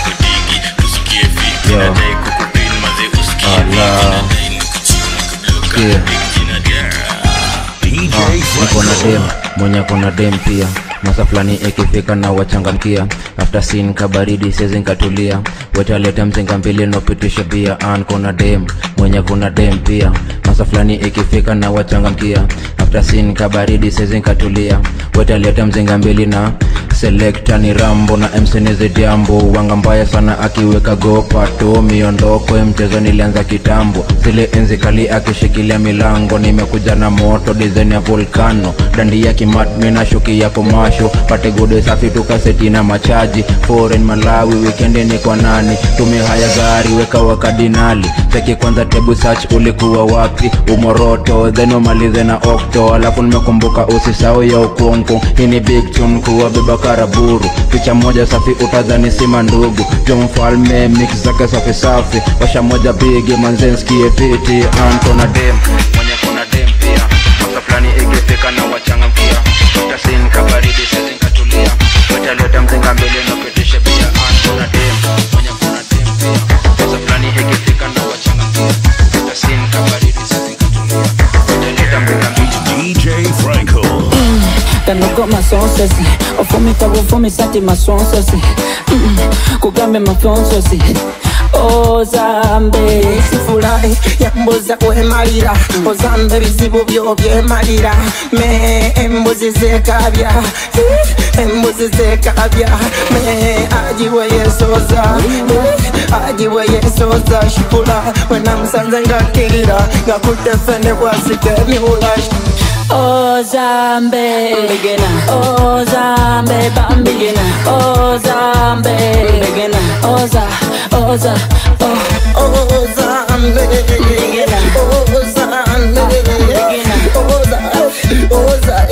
Yo. Allah. Sikia. Ah, niko na dem mwenye kona dem pia masa fulani ikifika na wachangamkia after sin kabaridi sezi nkatulia wetaleta mzinga mbili nopitisha bia an kona dem mwenye kuna dem pia masa fulani ikifika na wachangamkia after sin kabaridi sezi nkatulia wetaleta mzinga mbili na selekta ni rambo na msenizi jambo wanga mbaya sana akiweka gopato miondoko ya mchezo nilianza kitambo zile enzi kali akishikilia milango nimekuja na moto dizaini ya volkano dandi ya kimatmi na shuki ya komasho pate gode safi tukaseti na machaji foreign malawi wikendi ni kwa nani tumehaya gari weka wakadinali cheki kwanza tebu search ulikuwa wapi umoroto then umalize na okto alafu nimekumbuka usisau ya ukonko hii ni big tune kuwa beba karaburu picha moja safi utazani sima ndugu jo mfalme mix zake safi safi washa moja bigi manzenskie piti anto na dem mwenye kuna dem pia masa fulani ikifika na wachangamkia tasin kabaridi sisi masonsesi ofumita bufumisa ti masonsesi Mm, kugambe mafonsesi ozambe sifurahi yambuza kwemalira ozambe bizibu byo byemalira me embuzi zekabya embuzi zekabya me ajiwe yesoza ajiwe yesoza shipula wenamusanze ngakirira ngakudefende bwasike miula ozambe begena ozambe bambigena ozambe begena oza oza oh ozambe begena ozambe begena oza oza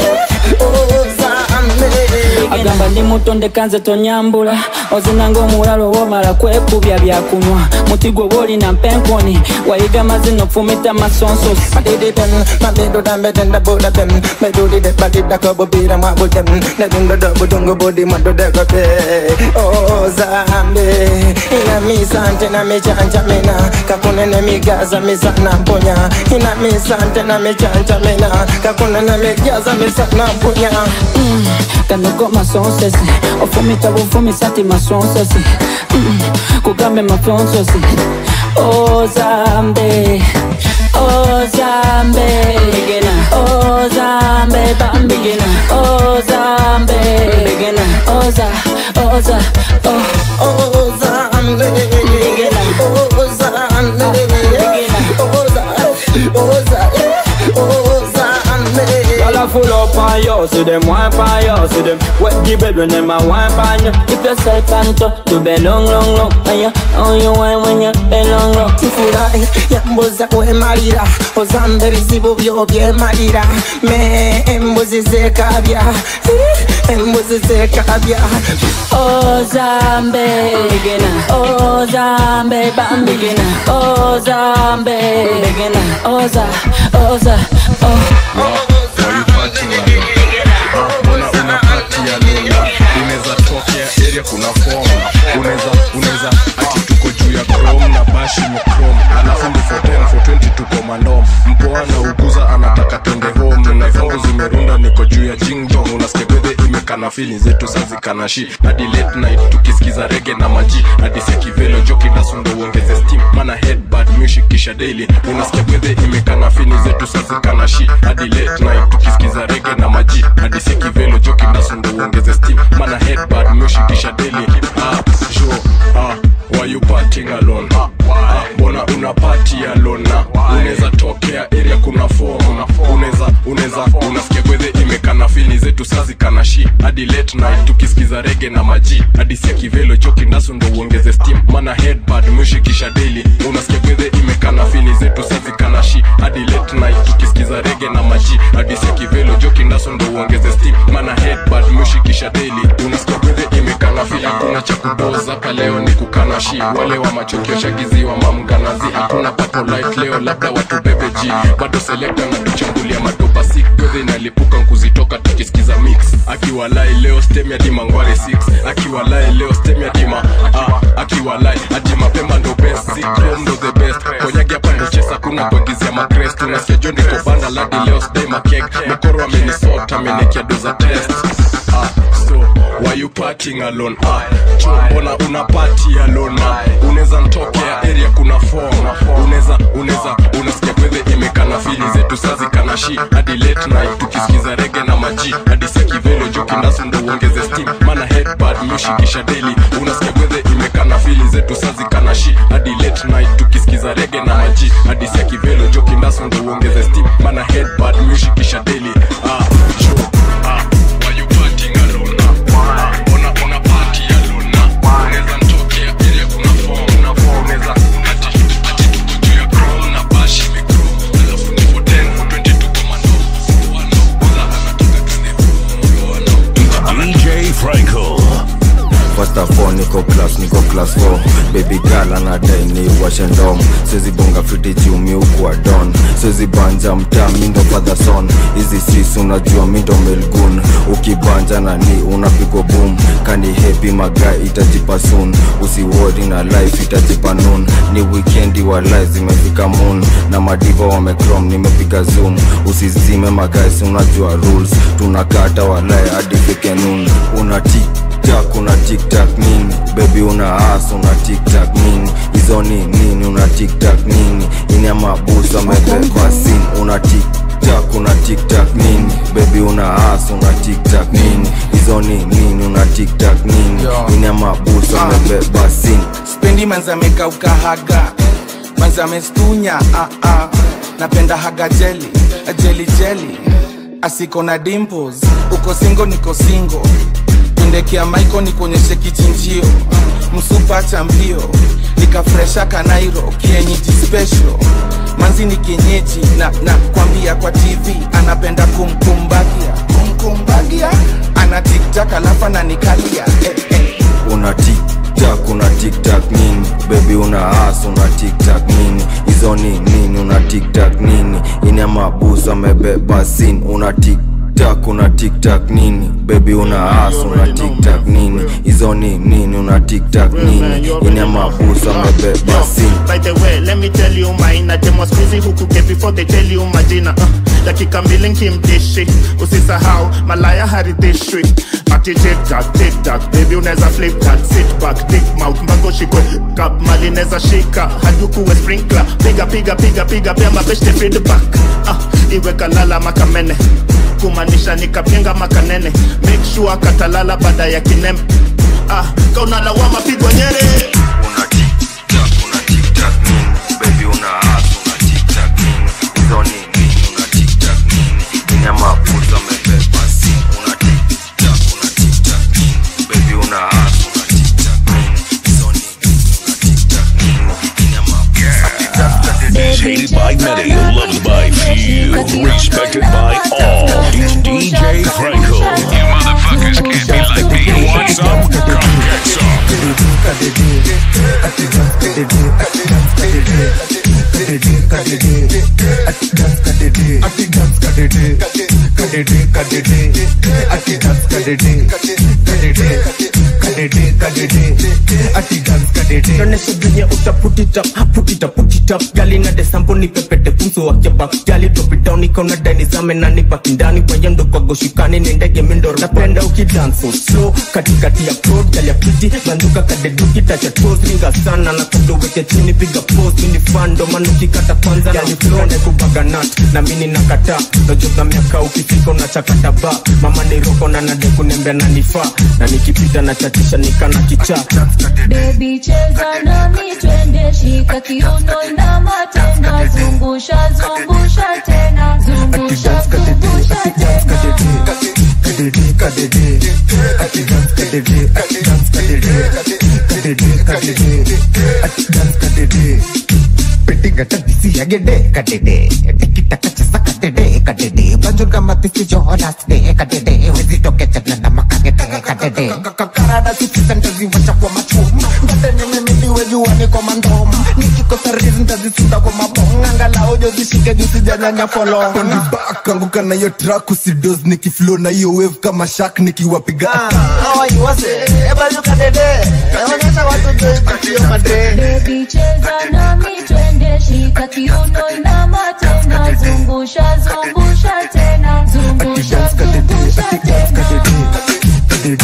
agamba ndi muto ndekanze tonyambula ozinanga omulalo womala kwekubya byakunywa muti gwe woolina mpenkoni wayiga mazino fumita masonsosi Madididen, madido dambe tenda buda dem Medudi de badida kobo bira mwabu dem Nedundo dobu dungu budi madu dego be Oh zambe Ina misante na michanja mina Kakune ne migaza misana mpunya Ina misante na michanja mina Kakune ne migaza misana mpunya Mm, kanogo masonsesi ofumita bufumisa ti masonsesi Mm, kugambe mafonsesi ozambe ozambe begena ozambe bambigena ozambe begena oza oza oh ozambe begena ozambe begena oza oza ozambe Y'all a full up on you, see them wine on you, see them wet the bed when them a wine on you. Keep yourself on top, do bed long, long, long. And you, on you wine when you bed long, long. sifurahi yambuza kwemalira ozambe bizibu byo byemalira me embuzi zekabya embuzi zekabya Ozambe begena, ozambe bambigena, ozambe begena, oza, oza, oh. mbona unapatia lula unaweza tokea area kuna form unaweza unaweza ati tuko juu ya chrome na bashi ni chrome alafu ndi for 10 for 20 tuko mandom mpoa na uguza anataka twende home na zangu zimerunda niko juu ya jingdong unasikia bedhe imekana fili zetu sazikana shi hadi late night tukisikiza rege na maji hadi sekivelo joki dasundo uongeze steam mana headbad music kisha daily unasikia bedhe imekana fili zetu sazikana shi hadi late night tukisikiza rege na maji hadi sekivelo joki dasundo uongeze steam mana headbad music kisha daily ah sure ah why you partying alone ah mbona una party alone na unaweza tokea area kuna form unaweza unaweza unasikia gwedhe imekana fili zetu sazi kana shi hadi late night tukisikiza rege na maji hadi sia kivelo choki ndaso ndo uongeze steam mana headbad mushikisha daily unasikia gwedhe imekana fili zetu sazi kana shi hadi late night tukisikiza rege na maji hadi sia kivelo joki ndaso ndo uongeze steam mana headbad mushikisha daily unasikia gwedhe imekana fili hakuna cha kudoza hapa leo ni kukana shi wale wa machokio shagiziwa mamganazi hakuna papo light leo labda watu bebe ji bado selekta na tuchambulia madopa sik gwedhe inalipuka nkuzitoka tukisikiza mix akiwalai leo stem ya dima ngware 6 akiwalai leo stem ya dima ah, akiwalai ati mapema ndo best sikrom ndo the best konyagi hapa ndo chesa kuna kuagizia makrest unasikia jo niko banda ladi leo sdai makek mekoro amenisota amenekia doza test ah, so why you partying alone ah, cho mbona una party alone ah, unaweza ntokea area kuna form unaweza unaweza unasikia gwedhe imekana fili zetu sazi kana shi hadi late night tukisikiza rege na maji hadi sekivelo joki ndasu ndo uongeze steam mana headbad mushikisha daily unasikia gwedhe imekana fili zetu sazi kana shi hadi late night tukisikiza rege na maji hadi sekivelo joki ndasu ndo uongeze steam mana headbad mushikisha daily ah, sure. ah, why you partying alone ah, mbona una party alone ah, unaweza ntokea area kuna form na form unaweza ati ati tuko juu ya chrome na bashi mikro alafu ni for 10 for 20 tuko mando DJ Franco. First of all, niko class, niko class 4 Baby girl anadai ni washe ndom Siwezi bonga fiti juu mi ukuwa don Siwezi banja mtaa mi ndo father son Hizi sis unajua mi ndo melgun Ukibanja na ni unapigwa boom kani hepi magai itajipa soon usiwori na life itajipa noon ni wikendi wa life zimefika moon na madiva wamecrom nimepiga zoom usizime magais unajua rules tunakata walai hadi fike noon una tiktak una tiktak nini bebi una as una tiktak nini hizo ni nini una tiktak nini ina mabusa amebeba sin una tiktak una tiktak nini bebi una as una tiktak nini hizo ni nini una tiktak nini ina mabusa amebeba sin spendi manzameka ukahaga manzamestunya ah, ah. napenda haga jeli jeli jeli asiko na dimples uko singo niko singo indekea maiko nikuonyeshe kichinjio msupa cha mbio nikafresha kanairo kienyeji special manzi ni kienyeji na, na kwambia kwa tv anapenda kumkumbagia kumkumbagia ana tiktak alafu ananikalia eh, eh. una tiktak una tiktak nini bebi una as una tiktak nini hizo ni nini una tiktak nini ina mabusa amebeba sin una tiktak una tiktak nini bebi una as una tiktak nini hizo ni nini una tiktak nini ina mabusa amebeba sin By the way, let me tell you mine Ate squeezy huku get before they tell you majina uh, dakika mbili nkimdishi usisahau malaya haridhishwi ati tiktak tiktak baby unaweza flip that sit back dick mouth mbango shikwe kap mali neza shika hadi ukuwe sprinkler piga piga piga piga pia mabeshte feedback uh, iwe kalala makamene kumaanisha nikapenga makanene make sure katalala baada ya kinembe ah, kaunalawama pigwa nyere bebi una as una tiktak nini hizo ni nini una tiktak nini ina mabusa amebeba sin una tiktak una tiktak nini bebi una as una tiktak nini hizo ni nini una tiktak nini ina Hated by many, loved by few, respected by all. It's DJ Franco. You motherfuckers can't be like me. You want some? Come get some. Tuoneshe venye uta put it up, put it up, put it up. Gali na desambo ni pepete pumso wa kebab. Gali drop it down ikaona dani zame na nibaki ndani wayendo kwa goshikani ni ndege mindo napenda ukidance so slow katikati ya prod gali ya piti banduka kadeduki tacha toes ringa sana na kabla uweke chini piga pose mini fando manu kikata kwanza gali flow na kubaga nut na mini nakata najoza miaka ukifika unachakata ba mama ni roko na nade kunembea na nifaa na nikipita na chatisha nikana kichaa Baby cheza nami twende shika kiuno inama tena zungusha zungusha tena zungusha zungusha tena karada sisisantaziwacha kwa machum ngatenimimiliwejuani kwa mandom nikikosa rizi ntazisunda kwa mabong angalau jozishike jusijanyanya folong back anguka na hiyo track usidos nikiflow na hiyo wave kama shark nikiwapiga Baby cheza nami twende shika kiuno inama tena zungusha zungusha tena zungusha zungusha tena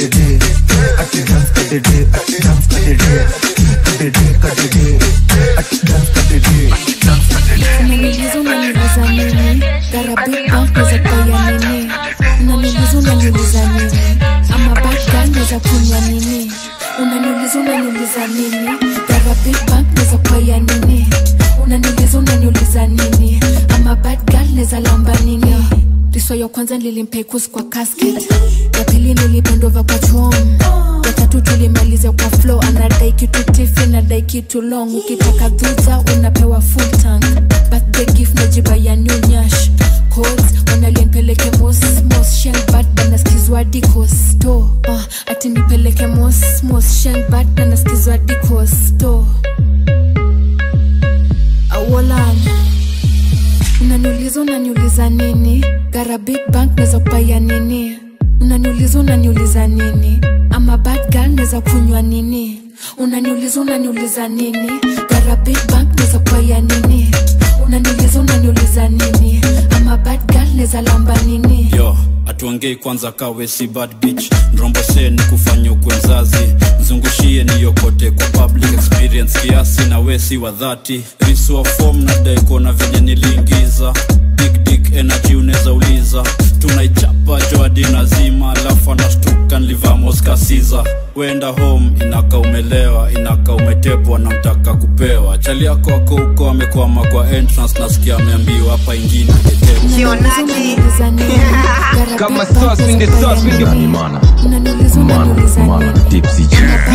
unaniuliza unaniuliza nini garabika naweza kaya nini unaniuliza unaniuliza nini ama baka naweza kunywa nini unaniuliza unaniuliza nini garabika naweza kaya nini unaniuliza unaniuliza nini ama bad girl naweza lamba nini riso ya kwanza nilimpekusi kwa casket ya pili nilipendova kwa chom ya tatu tulimaliza kwa flow anadai kitu tifi nadai kitu long ukitaka dhuza unapewa full tank birthday gift najiba ya new nyash codes wanalienpeleke mos mos shenbad banaskizwa dikosto uh, ati nipeleke mos mos shenbad banaskizwa dikosto awolan unaniuliza unaniuliza nini gara big bank naweza kupaya nini unaniuliza unaniuliza nini ama neza kunywa nini unaniuliza unaniuliza nini gara big bank neza kwaya nini unaniuliza unaniuliza nini ama bad girl neza lamba nini yo atuongei kwanza kawe si bad bitch nrombose ni kufanya ukwe mzazi mzungushie niyokote kwa public experience kiasi na we si wa dhati risua fom na daikona venye niliingiza big dick energy unaweza uliza tunaichapa joadina zima alafu anashtuka nlivamoskasiza wenda home inaka umelewa inaka umetepwa na mtaka kupewa chali yako ako huko amekwama kwa entrance nasikia ameambiwa hapa ingine Kama sauce in the sauce in the Unaniuliza unaniuliza nini Tipsy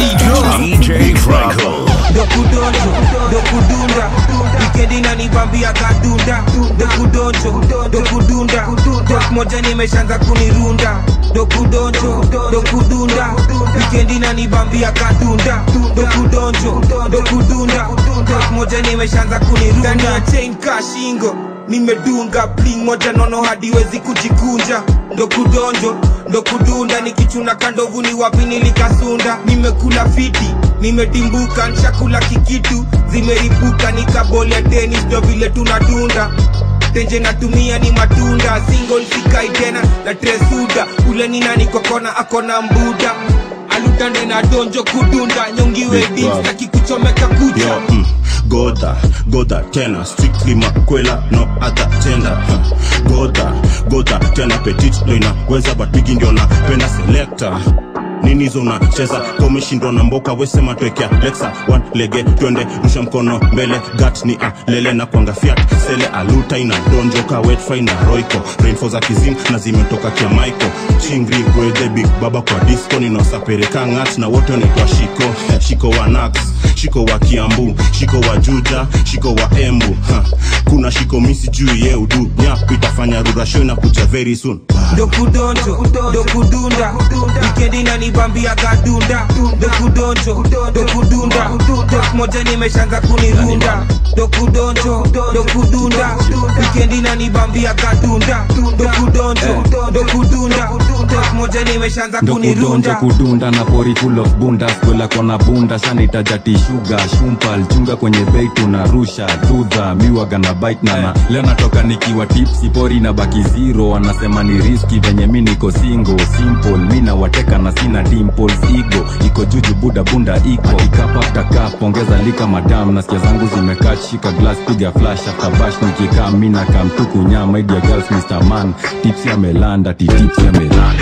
DJ Franco. dokudonjo dokudunda wikendi nanibambia kadunda dokudonjo dokudunda dok moja nimeshaanza kunirunda dokudonjo dokudunda wikendi nanibambia kadunda dokudonjo dokudunda dok moja nimeshaanza kunirunda ndani ya chain kashingo nimedunga bling moja nono hadiwezi kujikunja ndo kudonjo ndo kudunda nikichuna kandovu ni wapi nilikasunda nimekula fiti nimedimbuka nshakula kikitu zimeripuka nikaboli ya tenis ndo vile tunadunda tenje natumia ni matunda single sikai tena na tresuda ule ni nani kokona akona mbuda alutande na donjo kudunda nyongiwe Big dis Bob. akikuchomeka kucha Yo, mm, goda goda tena strictly makwela no other gender huh. goda goda tena petit ndo inaweza but bigi ndio napenda selector nini hizo unacheza komeshindwa na mboka wesema twekea lexa one lege twende rusha mkono mbele gat ni alele na kwanga fiat sele aluta ina donjoka wetfi na roiko rainfo za kizim na zimetoka kia maiko chingri gwedhe big baba kwa disco ninaosapereka ngat na wote wanaitwa shiko Eh, shiko wa nax shiko wa kiambu shiko wa juja shiko wa embu ha. kuna shiko misi juu ye udu nyap itafanya rurasho na kuja very soon dokudonjo dokudunda wikendi nanibambia kadunda dokudonjo dokudunda dok moja nimeshaanza kunirunda dokudonjo dokudunda wikendi nanibambia kadunda dokudonjo dokudunda dok moja nimeshaanza ndokudonja kunirunda kudunda na pori full of bunda skwela kona bunda sanitajati shuga shumpal chunga kwenye bei tunarusha dudha miwaga na bite nana leo natoka nikiwa tipsi pori na baki zero wanasema ni riski venye mi niko single simple mi nawateka na sina dimples igo iko juju buda bunda iko ikapafta pongeza lika madam nasikia zangu zimekaa shika glass piga flash after bash nikikaa mi na kamtuku nyama idia girls mr man tipsi amelanda titipsi amelanda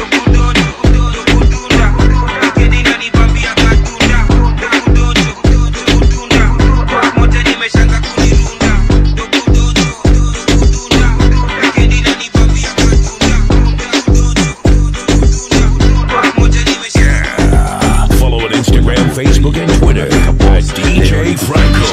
Follow on Instagram, Facebook, and Twitter at DJ Franco.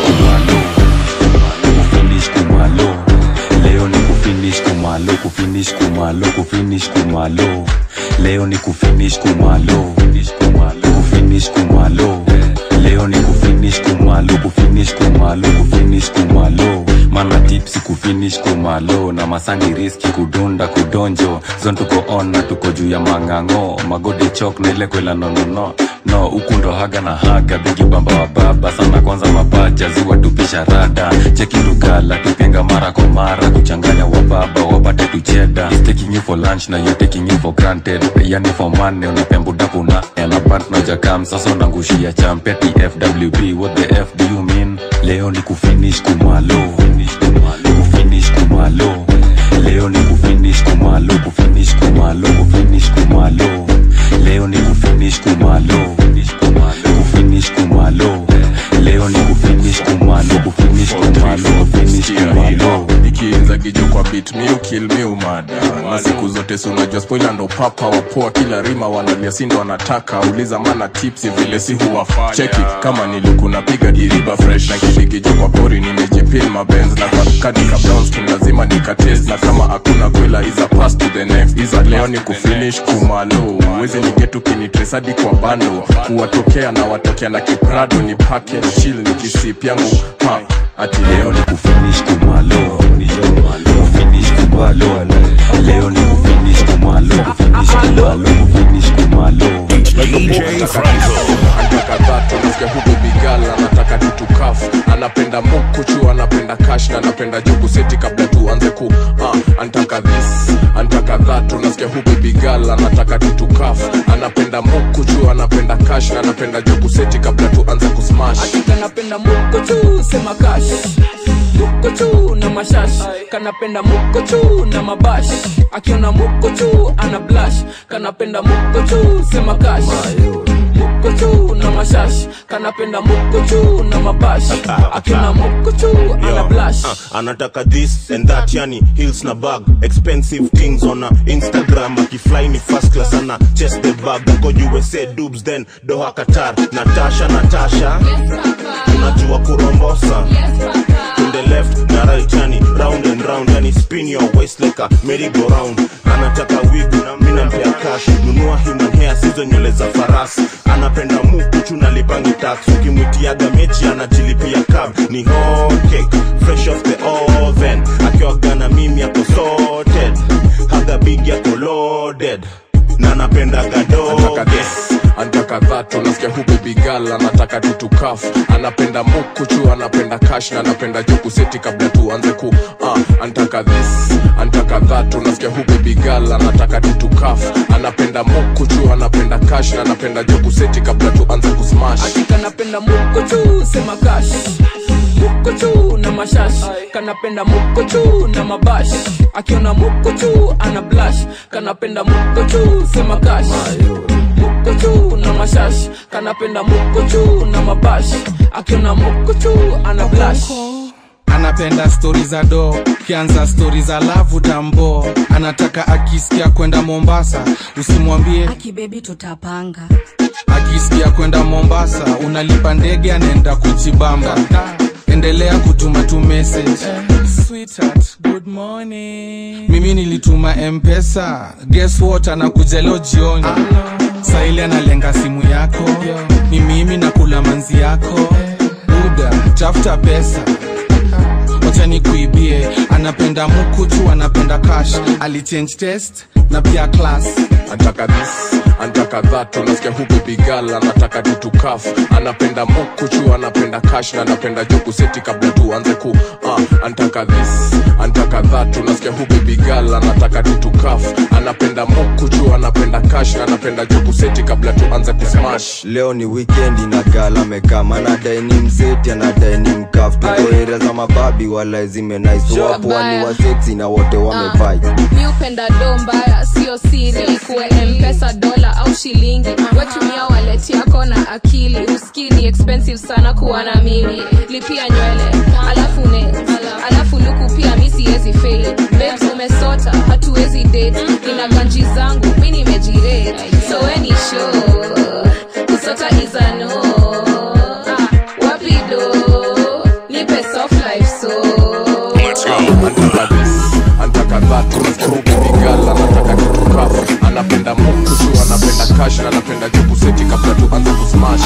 kufinish kumalo leo ni kufinish kumalo kufinish kumalo kufinish kumalo leo ni kufinish kumalo kufinish kumalo leo ni kufinish kumalo kufinish kumalo kufinish kumalo mana tipsi kufinish kumalo na masangi riski kudunda kudonjo zon tuko on na tuko juu ya mang'ang'o magode chok na ile kwela nonono no huku ndo haga na haga bigi bamba wa baba sana kwanza mapaja ziwa tupisha rada cheki lugala tupenga mara kwa mara kuchanganya wa baba wapate tucheda He's taking you for lunch na you're taking you for granted yani for money unapembudapu na anapant na jakam sasa unangushia champeti fwb what the f do you mean leo ni kufinish kumalo kufinish kumalo leo ni kufinish kumalo kufinish kumalo kufinish kumalo leo ni kufinish kumalo kufinish kumalo leo ni kufinish kumalo kufinish kumalo kufinish kumalo ikiinza gijo kwa bit mi ukil mi umada na siku zote si unajua spoila ndo papa wapoa kila rima wanalia sindo wanataka uliza mana tipsi vile si huwafanya cheki kama niliku napiga diriba fresh na kidigijo kwa pori nimejipil mabenz na kwa kadika brownskin lazima nikatest na kama hakuna kwela iza pass to the next iza leo ni kufinish kumalo wezi nigetu kinitresadi kwa bando kuwatokea na watokea na kiprado ni pake chill ni kisip yangu ha ati leo ni kufinish kumalo kufinish kumalo leo ni kufinish kumalo kufinish kumalo kufinish kumalo DJ Franco. anataka dhatu nasikia hu baby girl anataka tutukafu anapenda mukuchu anapenda kash na anapenda jugu seti kabla tuanze ku uh, anataka this anataka dhatu nasikia hu baby girl anataka tutukafu anapenda mukuchu anapenda kash na anapenda jugu seti kabla tuanze kusmash kanapenda mukochu sema kash mukochu na mashash kanapenda mukochu na mabash akiona mukochu ana blash kanapenda mukochu sema kash mukochu na mashash kanapenda mukochu na mabash akiona mukochu ana Yo, blash uh, anataka this and that yani hills na bag expensive things on a instagram akifly ni first class ana chest the bag ako usa dubs then doha qatar natasha natasha unajua kurombosa to the left na right yani round and round yani spin your waist like a merry go round anataka wig na mimi nampea cash nunua human hair sizo nywele za farasi anapenda mukuchu na lipangi tax ukimwitiaga mechi anajilipia cab ni hot cake fresh off the oven akiwaga na mimi ako sorted haga big yako loaded na anapendaga doge anataka dhatu nasikia hu baby girl anataka tutukafu anapenda mukuchu anapenda kash na anapenda juku seti kabla tuanze ku uh, anataka this anataka dhatu nasikia hu baby girl anataka tutukafu anapenda mukuchu anapenda kash na anapenda juku seti kabla tuanze kusmash kanapenda mukochu sema kash mukochu na mashash kanapenda mukochu na mabash akiona mukochu ana blash kanapenda mukochu sema kash mukochu na mashash kanapenda mukochu na mabash akiona mukochu ana blash anapenda stori za do kianza stori za lavu tambo anataka akisikia kwenda mombasa usimwambie akibebi tutapanga akisikia kwenda mombasa unalipa ndege anaenda kujibamba endelea kutuma tu message Sweetheart, good morning. mimi nilituma mpesa guess what anakuja leo jioni saili analenga simu yako ni mimi nakula manzi yako buda tafuta pesa wacha nikuibie anapenda mukuchu anapenda cash alichange test na pia class anataka this anataka dhatu nasikia hu baby girl anataka tutukafu anapenda mukuchu anapenda kash na anapenda juku seti kabla tuanze ku uh, anataka this anataka dhatu nasikia hu baby girl anataka tutukafu anapenda mukuchu anapenda kash na anapenda juku seti kabla tuanze kusmash leo ni wikendi na gala amekama anadai ni mseti anadai ni mkaf tuko area za mababi wala zimenaiso wapo wani waseksi na wote wamevai mi upenda do mbaya sio siri kuwe mpesa dola au shilingi wetumia waleti yako na akili uski ni expensive sana kuwa na mimi lipia nywele alafu ne alafu luku pia mi siwezi fail babes umesota hatuwezi date nina ganji zangu mi nimejirate so weni show kusota is a no Ah, wapi do nipe soft life so anataka this anataka dhatu nasikia hu baby girl anataka tutukafu anapenda mukuchu anapenda kash na anapenda juku seti kabla tuanze kusmash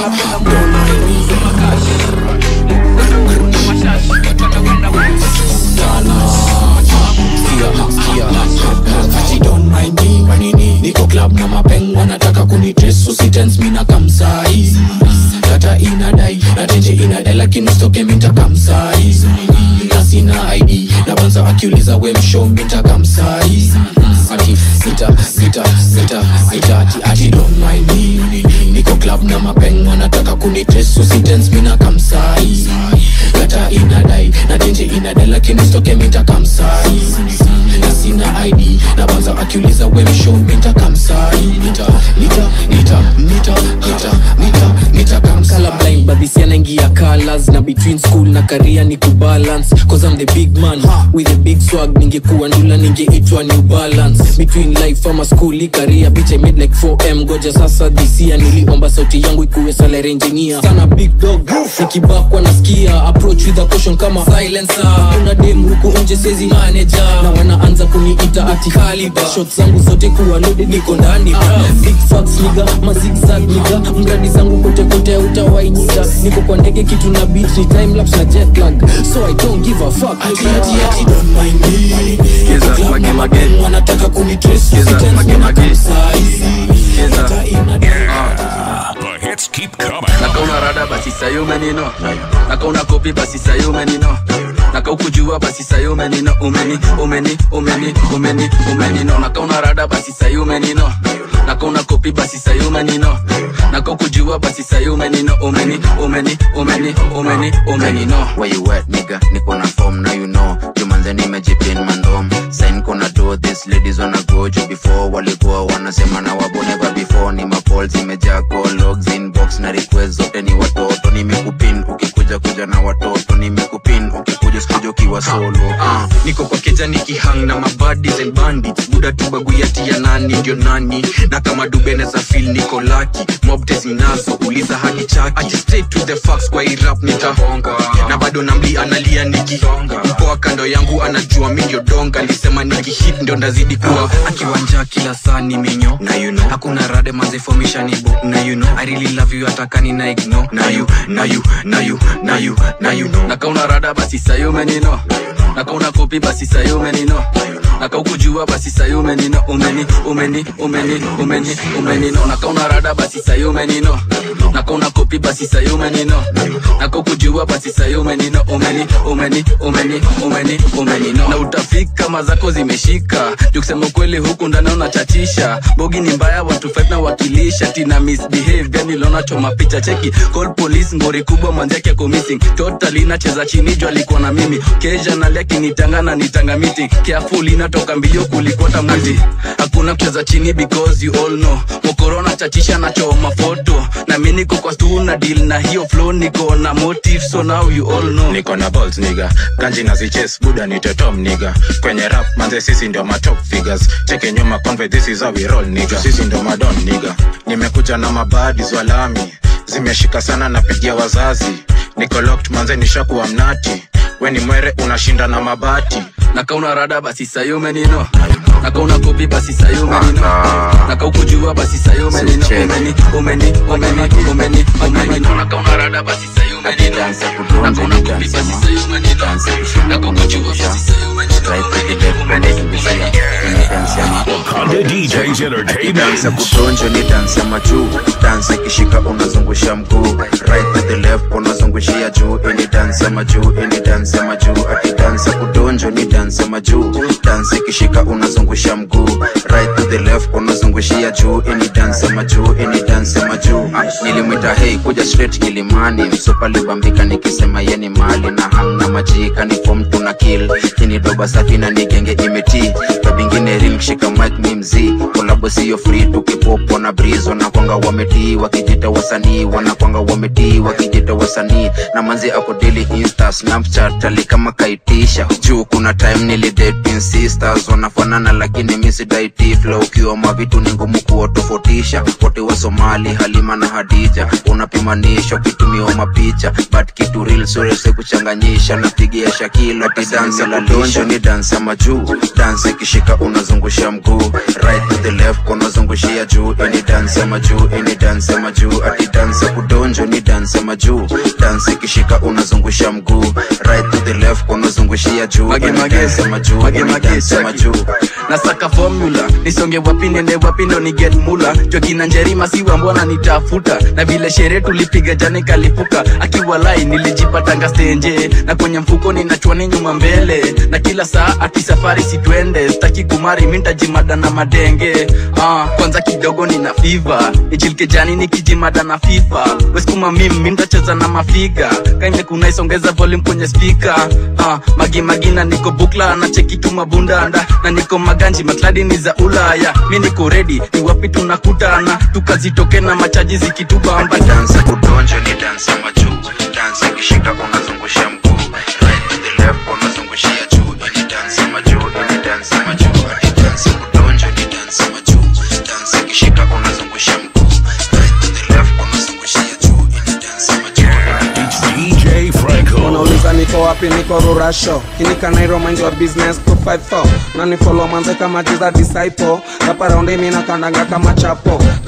niko club na mapeng wanataka kunitres usitens mina kamsai data inadai na tenje inadai lakini stoke minta kamsai na sina id na banza akiuliza we msho minta kamsai ati sita sita sita sita ati ati don't mind me niko club na mapeng wanataka kunitres usitens mina kamsai data inadai na tenje inadai lakini stoke minta kamsai na sina id na banza akiuliza we msho minta kamsai nita nita nita nita nita nita nita kamsai color blind but this yanaingia colors na between school na career ni kubalance cause I'm the big man with a big swag ningekuwa ndula ningeitwa new balance between life ama school i career bitch I made like 4m goja sasa this year niliomba sauti yangu ikuwe salary engineer sana big dog nikibakwa nasikia approach with a caution kama silencer kuna dem huku nje sezi manager na wanaanza kuniita ati caliber shots zangu zote kuwa loaded niko ndani big facts niga mazigzag niga mradi zangu kote kote utawainyika niko kwa ndege kitu na beat ni time lapse na jet jet lag so i don't give a fuck ati ati ati don't mind me Kiza, mage, mage. wanataka kunitrace Kiza, Sitens mage, wana mage. come size. Kiza. Hata ina The hits keep coming. nakauna rada basi sayo menino nakauna kopi basi sayo menino nakaukujua basi sayo menino umeni umeni umeni umeni umenino nakauna rada basi sayo menino nakauna kopi basi sayo menino nakaukujua basi sayo menino umeni umeni umeni umeni umenino Where you at, nigga? Niko na form, now you know. Jumanze nimejipin mandom. Sign kona do, these ladies wanna go juu before. Walikuwa wanasema na wabo never before. Ni mapol zimejaa call logs inbox na request zote ni watoto. Nimekupin ukikuja kuja na watoto. Nimekupin ukikuja sikuja ukiwa solo. Ah, niko kwa keja nikihang na mabadis and bandits buda tubaguyati ya nani ndio nani na kama dubene za fil niko laki mobtes ninazo uliza hadi chaki Ati straight to the facts kwa hii rap nitahonga na bado namli analia nikihonga mpoa kando yangu anajua mi ndio donga alisema nikihit ndio ndazidi kuwa akiwanja kila saa ni minyo na you know hakuna rade mazifomisha nibo na you know i really love you atakani na ignore na you na you na you na you na you know nakauna rada basi sayo menino nakauna kopi basi sayo menino nakaukujua basi sayo menino umeni umeni umeni umeni umenino nakauna rada basi sayo menino nakauna kopi basi sayo menino nakaukujua basi sayo menino umeni umeni umeni umeni umenino na utafika mazako zimeshika juu kusema ukweli huku ndani unachachisha bogi ni mbaya watu fight na wakilisha tina misbehave gani lona choma picha cheki call police ngori kubwa mwanzake ako missing totally nacheza chini juu alikuwa na mimi keja nalia kinitanga na nitanga meeting careful inatoka mbio kulikuwa tamwizi hakuna kucheza chini because you all know mokorona chachisha na choma foto na mi niko kwa stu na deal na hiyo flow niko na motive so now you all know niko na balls niga ganji na ziches buda ni tetom niga kwenye rap manze sisi ndio ma top figures cheke nyuma conve this is how we roll niga sisi ndio madon niga nimekuja na mabadi zwalami zimeshika sana napigia wazazi niko locked manze nishakuwa mnati we ni mwere unashinda na mabati nakauna rada basi sayo menino nakauna kopi basi sayo menino nakaukujua basi sayo menino umeni umeni umeni umeni umenino nakauna rada basi sayo menino nakauna kopi basi sayo menino nakaukujua basi sayo Wakanda DJs Entertainment. dansa kudonjo ni dansa majuu dansa ikishika unazungusha mguu right to the left unazungushia juu ini dansa majuu ini dansa majuu ati dansa kudonjo ni dansa majuu dansa ikishika unazungusha mguu right to the left unazungushia juu ini dansa majuu ini dansa majuu nilimwita hei kuja straight kilimani msupa libambika nikisema yeni mali na hamna majika ni fom tuna kill kini doba safi na nigenge imeti kabingine ring shika mic mi mzii kolabo siyo free tukipopo na breeze wanakwanga wametii wakijita wasanii wanakwanga wametii wakijita wasanii na manzi ako daily insta snapchat ali kama kaitisha juu kuna time nilidating sisters wanafanana lakini misidaiti flow ukiwa mavitu ni ngumu kuwatofautisha wote wa somali halima na hadija unapimanisha ukitumiwa mapicha but kitu real surese kuchanganyisha napigia shakilo tidansa la donjo ni dansa majuu dansa ikishika unazungusha mguu right to the left unazungushia juu ini dansa majuu ini dansa majuu ati dansa kudonjo ni dansa majuu dansa ikishika unazungusha mguu right to the left unazungushia juu Mage, ini mage. dansa majuu Mage, ini mage, dansa cheki. majuu nasaka formula nisonge wapi nende wapi ndo ni get mula jokina njerima siwa mbona nitafuta na vile sherehe tulipiga jana ikalipuka akiwa lai nilijipatanga stenje na kwenye mfuko ninachwani nyuma mbele na kila saa ati safari sitwende staki kumari mintajimada na madenge ah, kwanza kidogo nina fiva nichilike jani nikijimada na fifa weskuma mim mintacheza na mafiga kaimekuna isongeza volume kwenye spika ah, magimagina niko bukla na cheki tu mabundanda na niko maganji makladi ni za ulaya mi niko redi ni wapi tunakutana tukazitoke na machaji zikitubamba dansa kudonjo ni dansa majuu dansa ikishika unazungusha mguu right to the left unazungushia juu ini dansa majuu ini dansa majuu ati dansa kudonjo ni dansa majuu dansa ikishika unazungusha mguu right to the left unazungushia juu ini dansa majuu DJ Franco. wanauliza niko wapi niko rurasho kinikanairo mind your business 254 nanifolo manze kama jiza disciple kaparaundi mina kandanga kama chapo Ka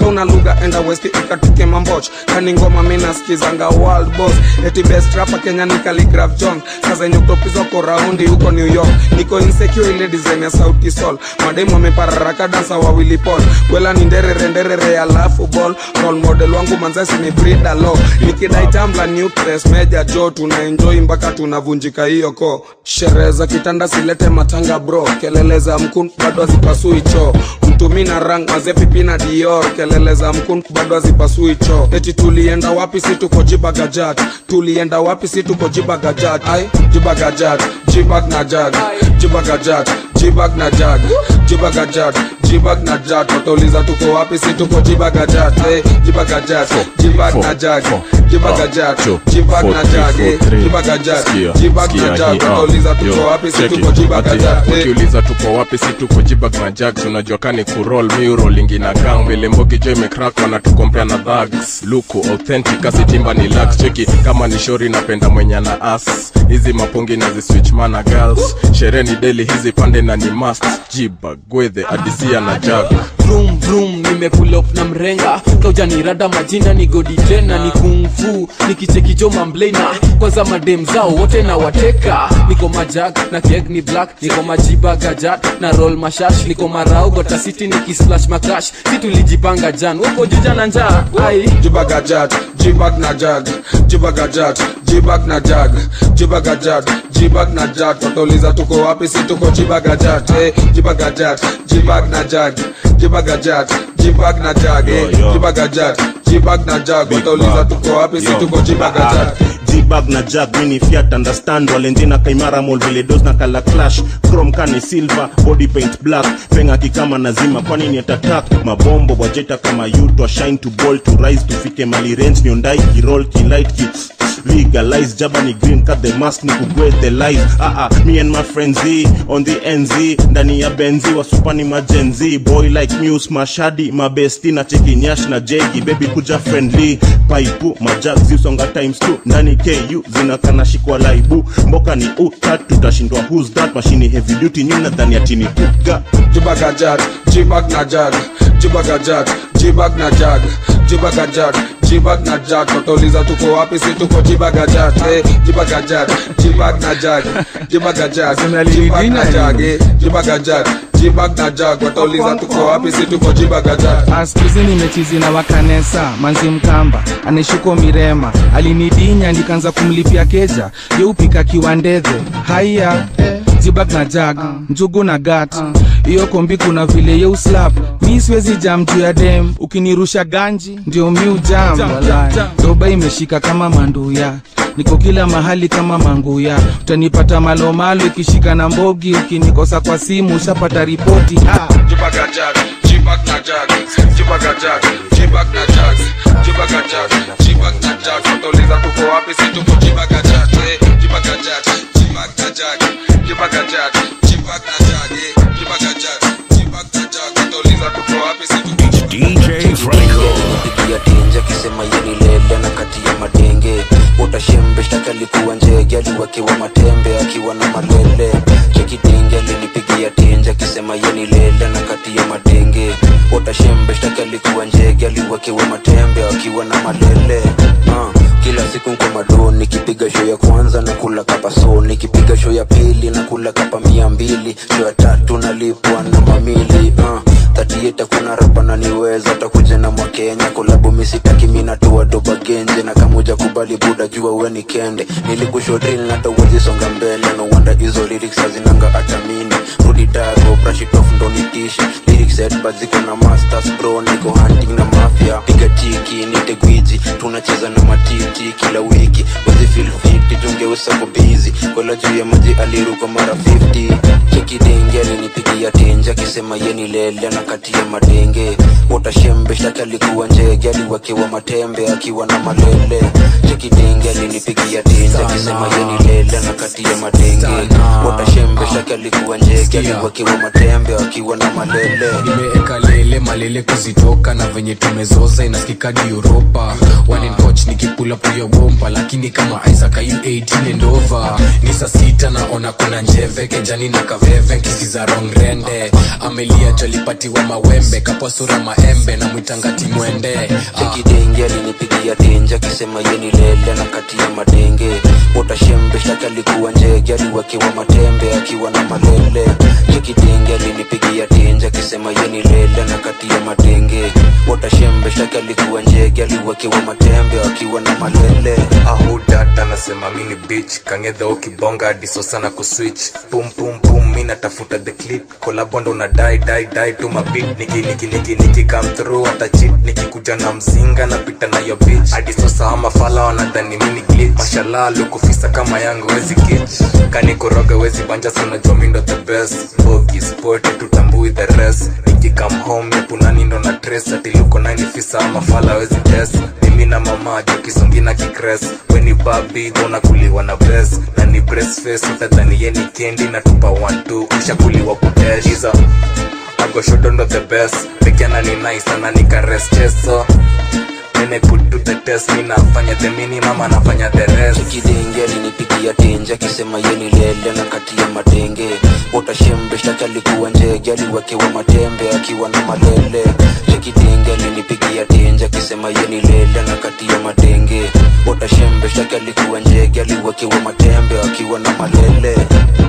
kauna lugha enda westi ikatuke mamboch kani ngoma minaskizanga world boss eti best rapa kenya ni Khaligraph jones sasa yenye kutopizwa ko raundi huko new york niko insecure ile design ya sauti sol mademu wamepararaka dansa wawili pol kwela ni nderere nderere alafu ball role model wangu manzasi ni brida lo nikidai tambla nucleus meja jo tuna enjoy mpaka tunavunjika hiyo ko sherehe za kitanda silete matanga bro kelele za mkun bado hazipasui choo mtumi na rang mazepipi na dior kelele za mkun bado hazipasui choo eti tulienda wapi si tuko jibagajat tulienda wapi si tuko jibagajat ai jibagajat jibag na jag jibagajat jibag na jag jibagajat jibag na jag watauliza tuko wapi si tuko jibagajat eh, jibagajat jibag na jag jibagajat jibag na jag eh, jibagajat jibag na jag watauliza tuko wapi si tuko jibagajat eh. ukiuliza tuko wapi si tuko jibag na jag tunajua kani kurol miurolingi na gang vile mbogi jo imekrak wanatukompea na dhags luku authentic asitimba ni lax cheki kama ni shori napenda mwenye na as hizi mapungi na ziswitch mana girls sherehe ni deli hizi pande na ni must jibag gwedhe adisia na jag vroom vroom nimepull up na mrenga kaujanirada majina ni godi tena ni kungfu nikichekijo mamblena kwanza madem zao wote na wateka niko majag na keg ni black niko majiba gajat na roll mashash niko marau gotasiti nikislash makash si tulijipanga jan wako juja na njaa ai jibagajat jibag na jag jibagajat jibag na jag jibagajat jibag na jag watauliza tuko wapi si tuko jibagajat eh, jibagajat jibag na jag jibagajat jibag na jag eh, jibagajat jibag na jag watauliza tuko wapi si tuko jibagajat jibag na jag mini fiat understand walenjina kaimara mol vile dos na kala clash chrome kani silver body paint black penga kikama nazima kwani ni atatak mabombo wajeta kama yutwa shine to ball to rise tufike mali range niondai kirol kilight ki legalize jaba ni green cut the mask ni kugwe the life ah ah me and my friends Z, on the nz ndani ya benzi wasupani majenzi boy like news mashadi mabesti na chekinyash na jegi baby kuja friendly paipu majag ziusonga times 2 ndani ku zinakana shikwa laibu mboka ni utat tutashindwa who's that mashini heavy duty nyuna dhani atini kuga jibagajat jibag na jag jibagajat jibag na jag jibagajat jibag na jag watauliza tuko wapi si tuko jibagajat eh, jibagajat jibag na jag jibagajat jibag na jag eh, jibagajat jibag na jag watauliza tuko wapi si tuko jibagajat askuzi nimechizi na wakanesa manzi mkamba anishuko mirema alinidinya nikaanza kumlipia keja yeupika kiwandedhe haiya jibag na jag njugu na gat hiyo kombi kuna vile yeuslap mi siwezi jam juu ya dem ukinirusha ganji ndio mi ujam walai. doba imeshika kama manduya niko kila mahali kama manguya utanipata malomalo ikishika na mbogi ukinikosa kwa simu ushapata ripoti ah. jibagajat jibag na jag jibagajat jibag na jag jibagajat jibag na jag watauliza tuko wapi si tuko jibagajat eh, jibagajat jibag na jag jibagajat jibag na jag eh, jibagajat jibag na jag watauliza tuko wapi si tuko DJ Franco. ya tenja akisema yeni lele na kati ya madenge utashembe shtaki alikuwa njege aliwekewa matembe akiwa na malele chekidenge alinipigia tenja akisema yeni lele na kati ya madenge utashembe shtaki alikuwa njege aliwekewa matembe akiwa na malele uh, kila siku nko mado nikipiga show ya kwanza na kula kapa so nikipiga show ya pili na kula kapa mia mbili show ya tatu nalipwa na mamili uh, tatieta kuna rapa na niweza takuja na mwakenya kolabu misitaki minatoa doba genje na kamuja kubali buda jua uwe ni kende nilikushodril natawezi songa mbele no wanda hizo lyrics hazinanga atamini rudi dago brashitof ndo nitishi lyrics headbad ziko na masters bro niko hunting na mafia piga tiki nite gwiji tunacheza na matiti kila wiki wezi feel fit tungeusa ko busy kola juu ya maji aliruka mara 50 chekidenge alinipigia tenje akisema yeni lele na kati ya madenge utashembe shtaki alikuwa njege aliwekewa matembe akiwa na malele chekidenge alinipigia tinja kisema yeni lele na kati ya madenge watashembe shaki alikuwa njege aliwakiwa matembe akiwa na malele nimeeka lele malele kuzitoka na venye tumezoza inasikikadi uropa One in coach nikipula puya bomba lakini kama isaac ayu 18 and over ni saa sita naona kuna njeve kenjani na kaveve nkisiza rong rende amelia jolipatiwa mawembe kapwa sura maembe na mwitangati mwende chekidenge alinipigia tinja kisema yeni lele na kati ya madenge watashembe shaki alikuwa njege aliwakiwa matembe akiwa na malele chekidenge alinipigia tinja kisema yeni lele na kati ya madenge watashembe shaki alikuwa njege aliwakiwa matembe akiwa na malele ahudat anasema mini bich kangedha ukibonga diso sana kuswitch pum pum pum mi natafuta the clip kolabondo na dai dai dai tu mabit niki niki niki niki come through hata chit nikikuja na mzinga napita na yo bitch hadi sasa ama fala wanadhani mini glitch mashallah lukufisa kama yangu wezi kitch kanikoroga wezi banja sana jomindo the best bogi sport tutambui the rest nikikam home yapunani ndo na tres ati luko nani fisa ama fala wezi test mimi na mama jokisongi na kikres weni babi gona kuliwa na bes na ni breast face utadhani ye ni kendi na tupa 12 ushakuliwa kuteshiza agoshodondo the best pekiana ni nice ana nikares cheso Nene put to the test mi nafanya the minimum anafanya the rest chekidenge alinipigia tinja akisema yeni lele na kati ya madenge watashembe shtaki alikuwa njege aliwakiwa matembe akiwa na malele chekidenge alinipigia tinja akisema yeni lele na kati ya madenge watashembe shtaki alikuwa njege aliwakiwa matembe akiwa na malele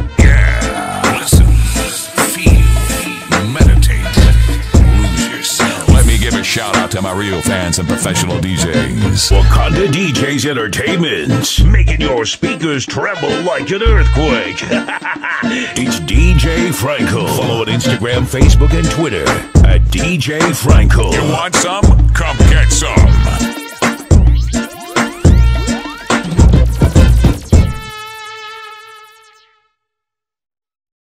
Listen, feel, meditate, lose yourself. Let me give a shout out to my real fans and professional DJs. Wakanda DJs Entertainment, making your speakers tremble like an earthquake. it's DJ Franco. Follow on Instagram, Facebook, and Twitter at DJ Franco. You want some? Come get some.